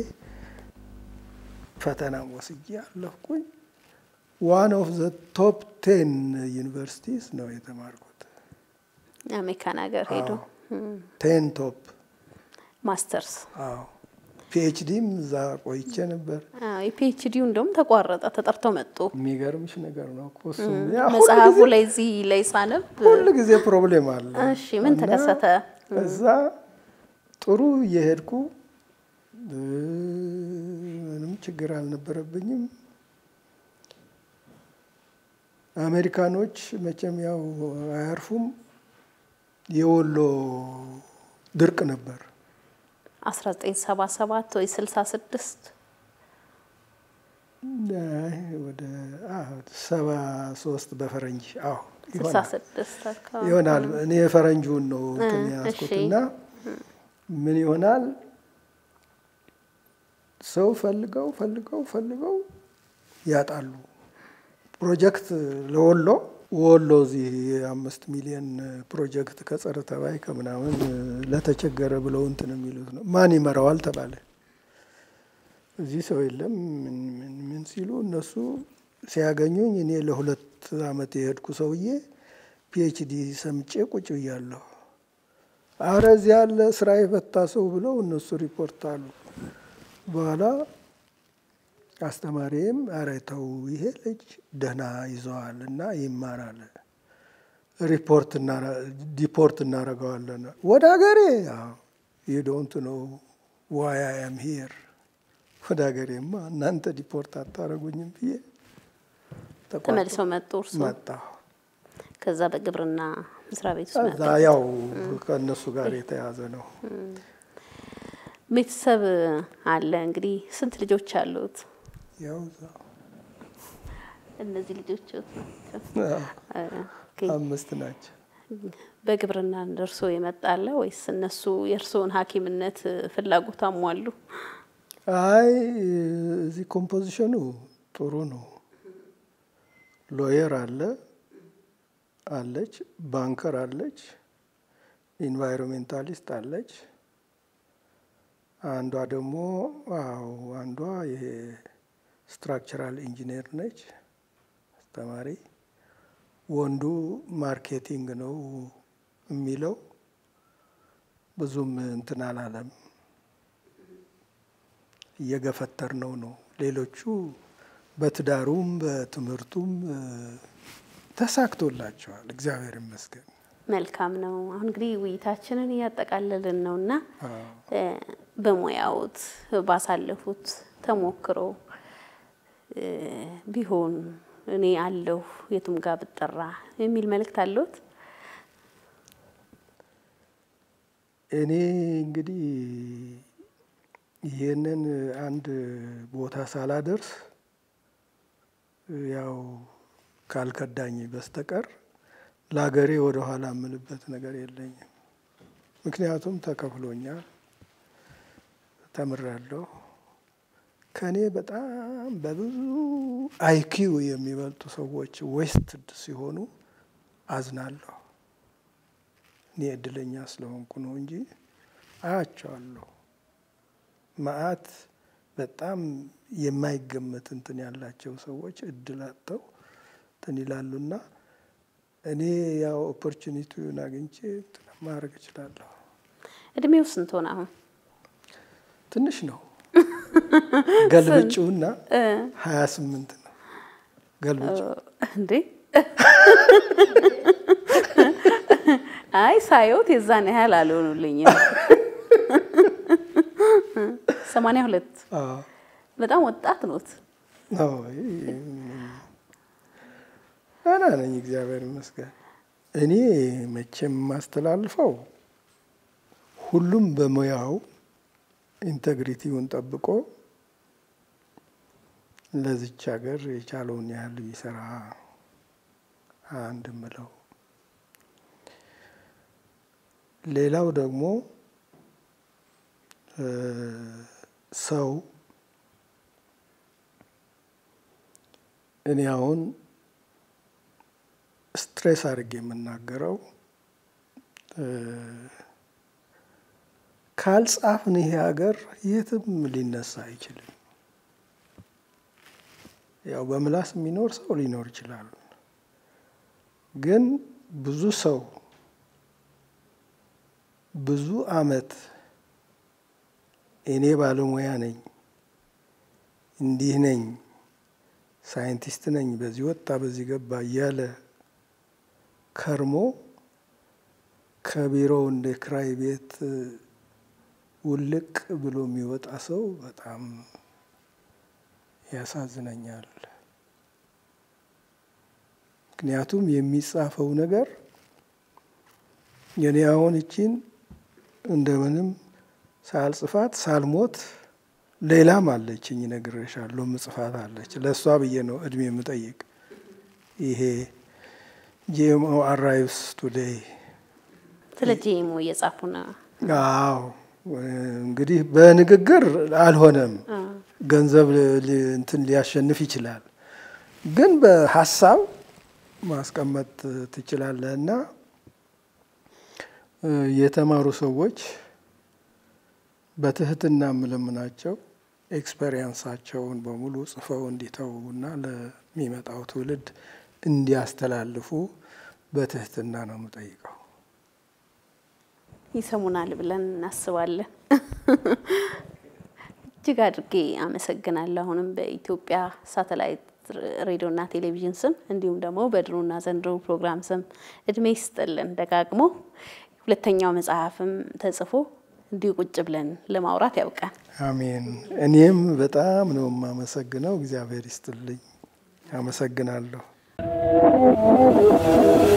ፈተናም ወስጄ አለፍኩኝ። ዋን ኦፍ ዘ ቶፕ ቴን ዩኒቨርሲቲስ ነው የተማርኩት። አሜሪካን ሀገር ሄዶ ቴን ቶፕ ማስተርስ አዎ። ፒኤችዲም እዛ ቆይቼ ነበር። የፒኤችዲው እንደውም ተቋረጠ፣ ተጠርተው መጡ። የሚገርምሽ ነገር ነው እኮ እሱም ም፣ ያ ሁል መጽሐፉ ጊዜ- ላይ እዚህ ላይ ሳነብ ሁል ጊዜ ፕሮብሌም አለ። እሺ ምን እና ተከሰተ? እዛ ጥሩ እየሄድኩ እ፣ ምንም ችግር አልነበረብኝም። አሜሪካኖች መቼም ያው አያርፉም። የወሎ ድርቅ ነበር 1977 ወይ 66 አይ፣ ወደ ሰባ ሶስት በፈረንጅ አዎ ይሆናል 66 አካባቢ ይሆናል እኔ የፈረንጁን ነው እንትን እ፣ ያዝኩት እሺ። እና ምን ይሆናል ሰው ፈልገው ፈልገው ፈልገው ያጣሉ። ፕሮጀክት ለወሎ ወሎ እዚህ የአምስት ሚሊዮን ፕሮጀክት ከጸረ ተባይ ከምናምን ለተቸገረ ብለው እንትን የሚሉት ነው። ማን ይመራዋል ተባለ። እዚህ ሰው የለም ምን ምን ምን ሲሉ እነሱ ሲያገኙኝ እኔ ለሁለት ዓመት የሄድኩ ሰውዬ ፒኤችዲ ሰምጬ ቁጭ ብያለሁ። አረ እዚህ ያለ ስራ የፈታ ሰው ብለው እነሱ ሪፖርት አሉ። በኋላ አስተማሪም አረ ተው ይሄ ልጅ ደህና ይዘዋል እና ይማራል፣ ሪፖርት ዲፖርት እናደርገዋለን ወደ ሀገሬ ዩዶንት ነው ዋይ አይ አም ሂር ወደ ሀገሬማ እናንተ ዲፖርት አታደርጉኝም ብዬ ተቋርጦ ተመልሰው መጡ። እርሱ መጣሁ። ከዛ በግብርና መስሪያ ቤት ውስጥ እዛ መጡ። ያው ከእነሱ ጋር የተያዘ ነው። ቤተሰብ አለ እንግዲህ ስንት ልጆች አሉት? ያው እዛ እነዚህ ልጆች አምስት ናቸው። በግብርና ደርሶ የመጣለ ወይስ እነሱ የእርስዎን ሐኪምነት ፍላጎት አሟሉ? አይ እዚህ ኮምፖዚሽኑ ጥሩ ነው። ሎየር አለ አለች፣ ባንከር አለች፣ ኢንቫይሮሜንታሊስት አለች። አንዷ ደግሞ አዎ አንዷ ይሄ ስትራክቸራል ኢንጂነር ነች አስተማሪ። ወንዱ ማርኬቲንግ ነው የሚለው ብዙም እንትን አላለም። እየገፈተር ነው ነው። ሌሎቹ በትዳሩም በትምህርቱም እ፣ ተሳክቶላቸዋል እግዚአብሔር ይመስገን። መልካም ነው። አሁን እንግዲህ ውይይታችንን እያጠቃለልን ነው እና አዎ። እ፣ በሙያዎት ባሳለፉት ተሞክሮ እ፣ ቢሆን እኔ አለሁ የቱም ጋር ብጠራ የሚል መልእክት አለዎት? እኔ እንግዲህ ይህንን አንድ ቦታ ሳላደርስ ያው ካልከዳኝ በስተቀር ለሀገሬ ወደ ኋላ የምልበት ነገር የለኝም። ምክንያቱም ተከፍሎኛል፣ ተምሬያለሁ። ከእኔ በጣም በብዙ አይኪው የሚበልጡ ሰዎች ዌስትድ ሲሆኑ አዝናለሁ። እኔ እድለኛ ስለሆንኩ ነው እንጂ አያቸዋለሁ። መዓት በጣም የማይገመት እንትን ያላቸው ሰዎች እድል አጥተው እንትን ይላሉና እኔ ያው ኦፖርቹኒቲውን አግኝቼ ማድረግ እችላለሁ። እድሜው ስንት ሆነ አሁን? ትንሽ ነው። ገልብጭውና ሀያ ስምንት ነው ገልብጭ እንዴ አይ ሳየውት የዛን ያህል አልሆኑልኝም። ሰማንያ ሁለት በጣም ወጣት ኖት። ደህና ነኝ፣ እግዚአብሔር ይመስገን። እኔ መቼም የማስተላልፈው ሁሉም በሙያው ኢንቴግሪቲውን ጠብቆ ለዚች ሀገር የቻለውን ያህል ቢሰራ አንድ ምለው ሌላው ደግሞ ሰው እኔ አሁን ስትሬስ አድርጌ የምናገረው ካልጻፍን ይሄ ሀገር የትም ሊነሳ አይችልም። ያው በምላስ የሚኖር ሰው ሊኖር ይችላል። ግን ብዙ ሰው ብዙ አመት እኔ ባለሙያ ነኝ፣ እንዲህ ነኝ፣ ሳይንቲስት ነኝ፣ በዚህ ወጣ በዚህ ገባ እያለ ከርሞ ከቢሮው እንደ ክራይ ቤት ውልቅ ብሎ የሚወጣ ሰው በጣም ያሳዝነኛል። ምክንያቱም የሚጻፈው ነገር የኔ አሁን እቺን እንደምንም ሳልጽፋት ሳልሞት ሌላም አለችኝ እነግርሻለሁ፣ ምጽፋት አለች። ለእሷ ብዬ ነው እድሜ የምጠይቅ። ይሄ ጂኤምኦ አራይቭስ ቱዴይ ስለ ጂኤምኦ እየጻፉ ነው። አዎ እንግዲህ በንግግር አልሆነም። ገንዘብ እንትን ሊያሸንፍ ይችላል፣ ግን በሀሳብ ማስቀመጥ ትችላለህ እና የተማሩ ሰዎች በትህትና የምለምናቸው ኤክስፔሪየንሳቸውን በሙሉ ጽፈው እንዲተዉና ለሚመጣው ትውልድ እንዲያስተላልፉ በትህትና ነው የምጠይቀው። ይሰሙናል ብለን እናስባለን። እጅግ አድርጌ አመሰግናለሁ። አሁንም በኢትዮጵያ ሳተላይት ሬዲዮና ቴሌቪዥን ስም እንዲሁም ደግሞ በድሮና ዘንድሮ ፕሮግራም ስም እድሜ ይስጥልን ደጋግሞ ሁለተኛው መጽሐፍም ተጽፎ እንዲሁ ቁጭ ብለን ለማውራት ያውቃል። አሜን። እኔም በጣም ነው የማመሰግነው። እግዚአብሔር ይስጥልኝ። አመሰግናለሁ።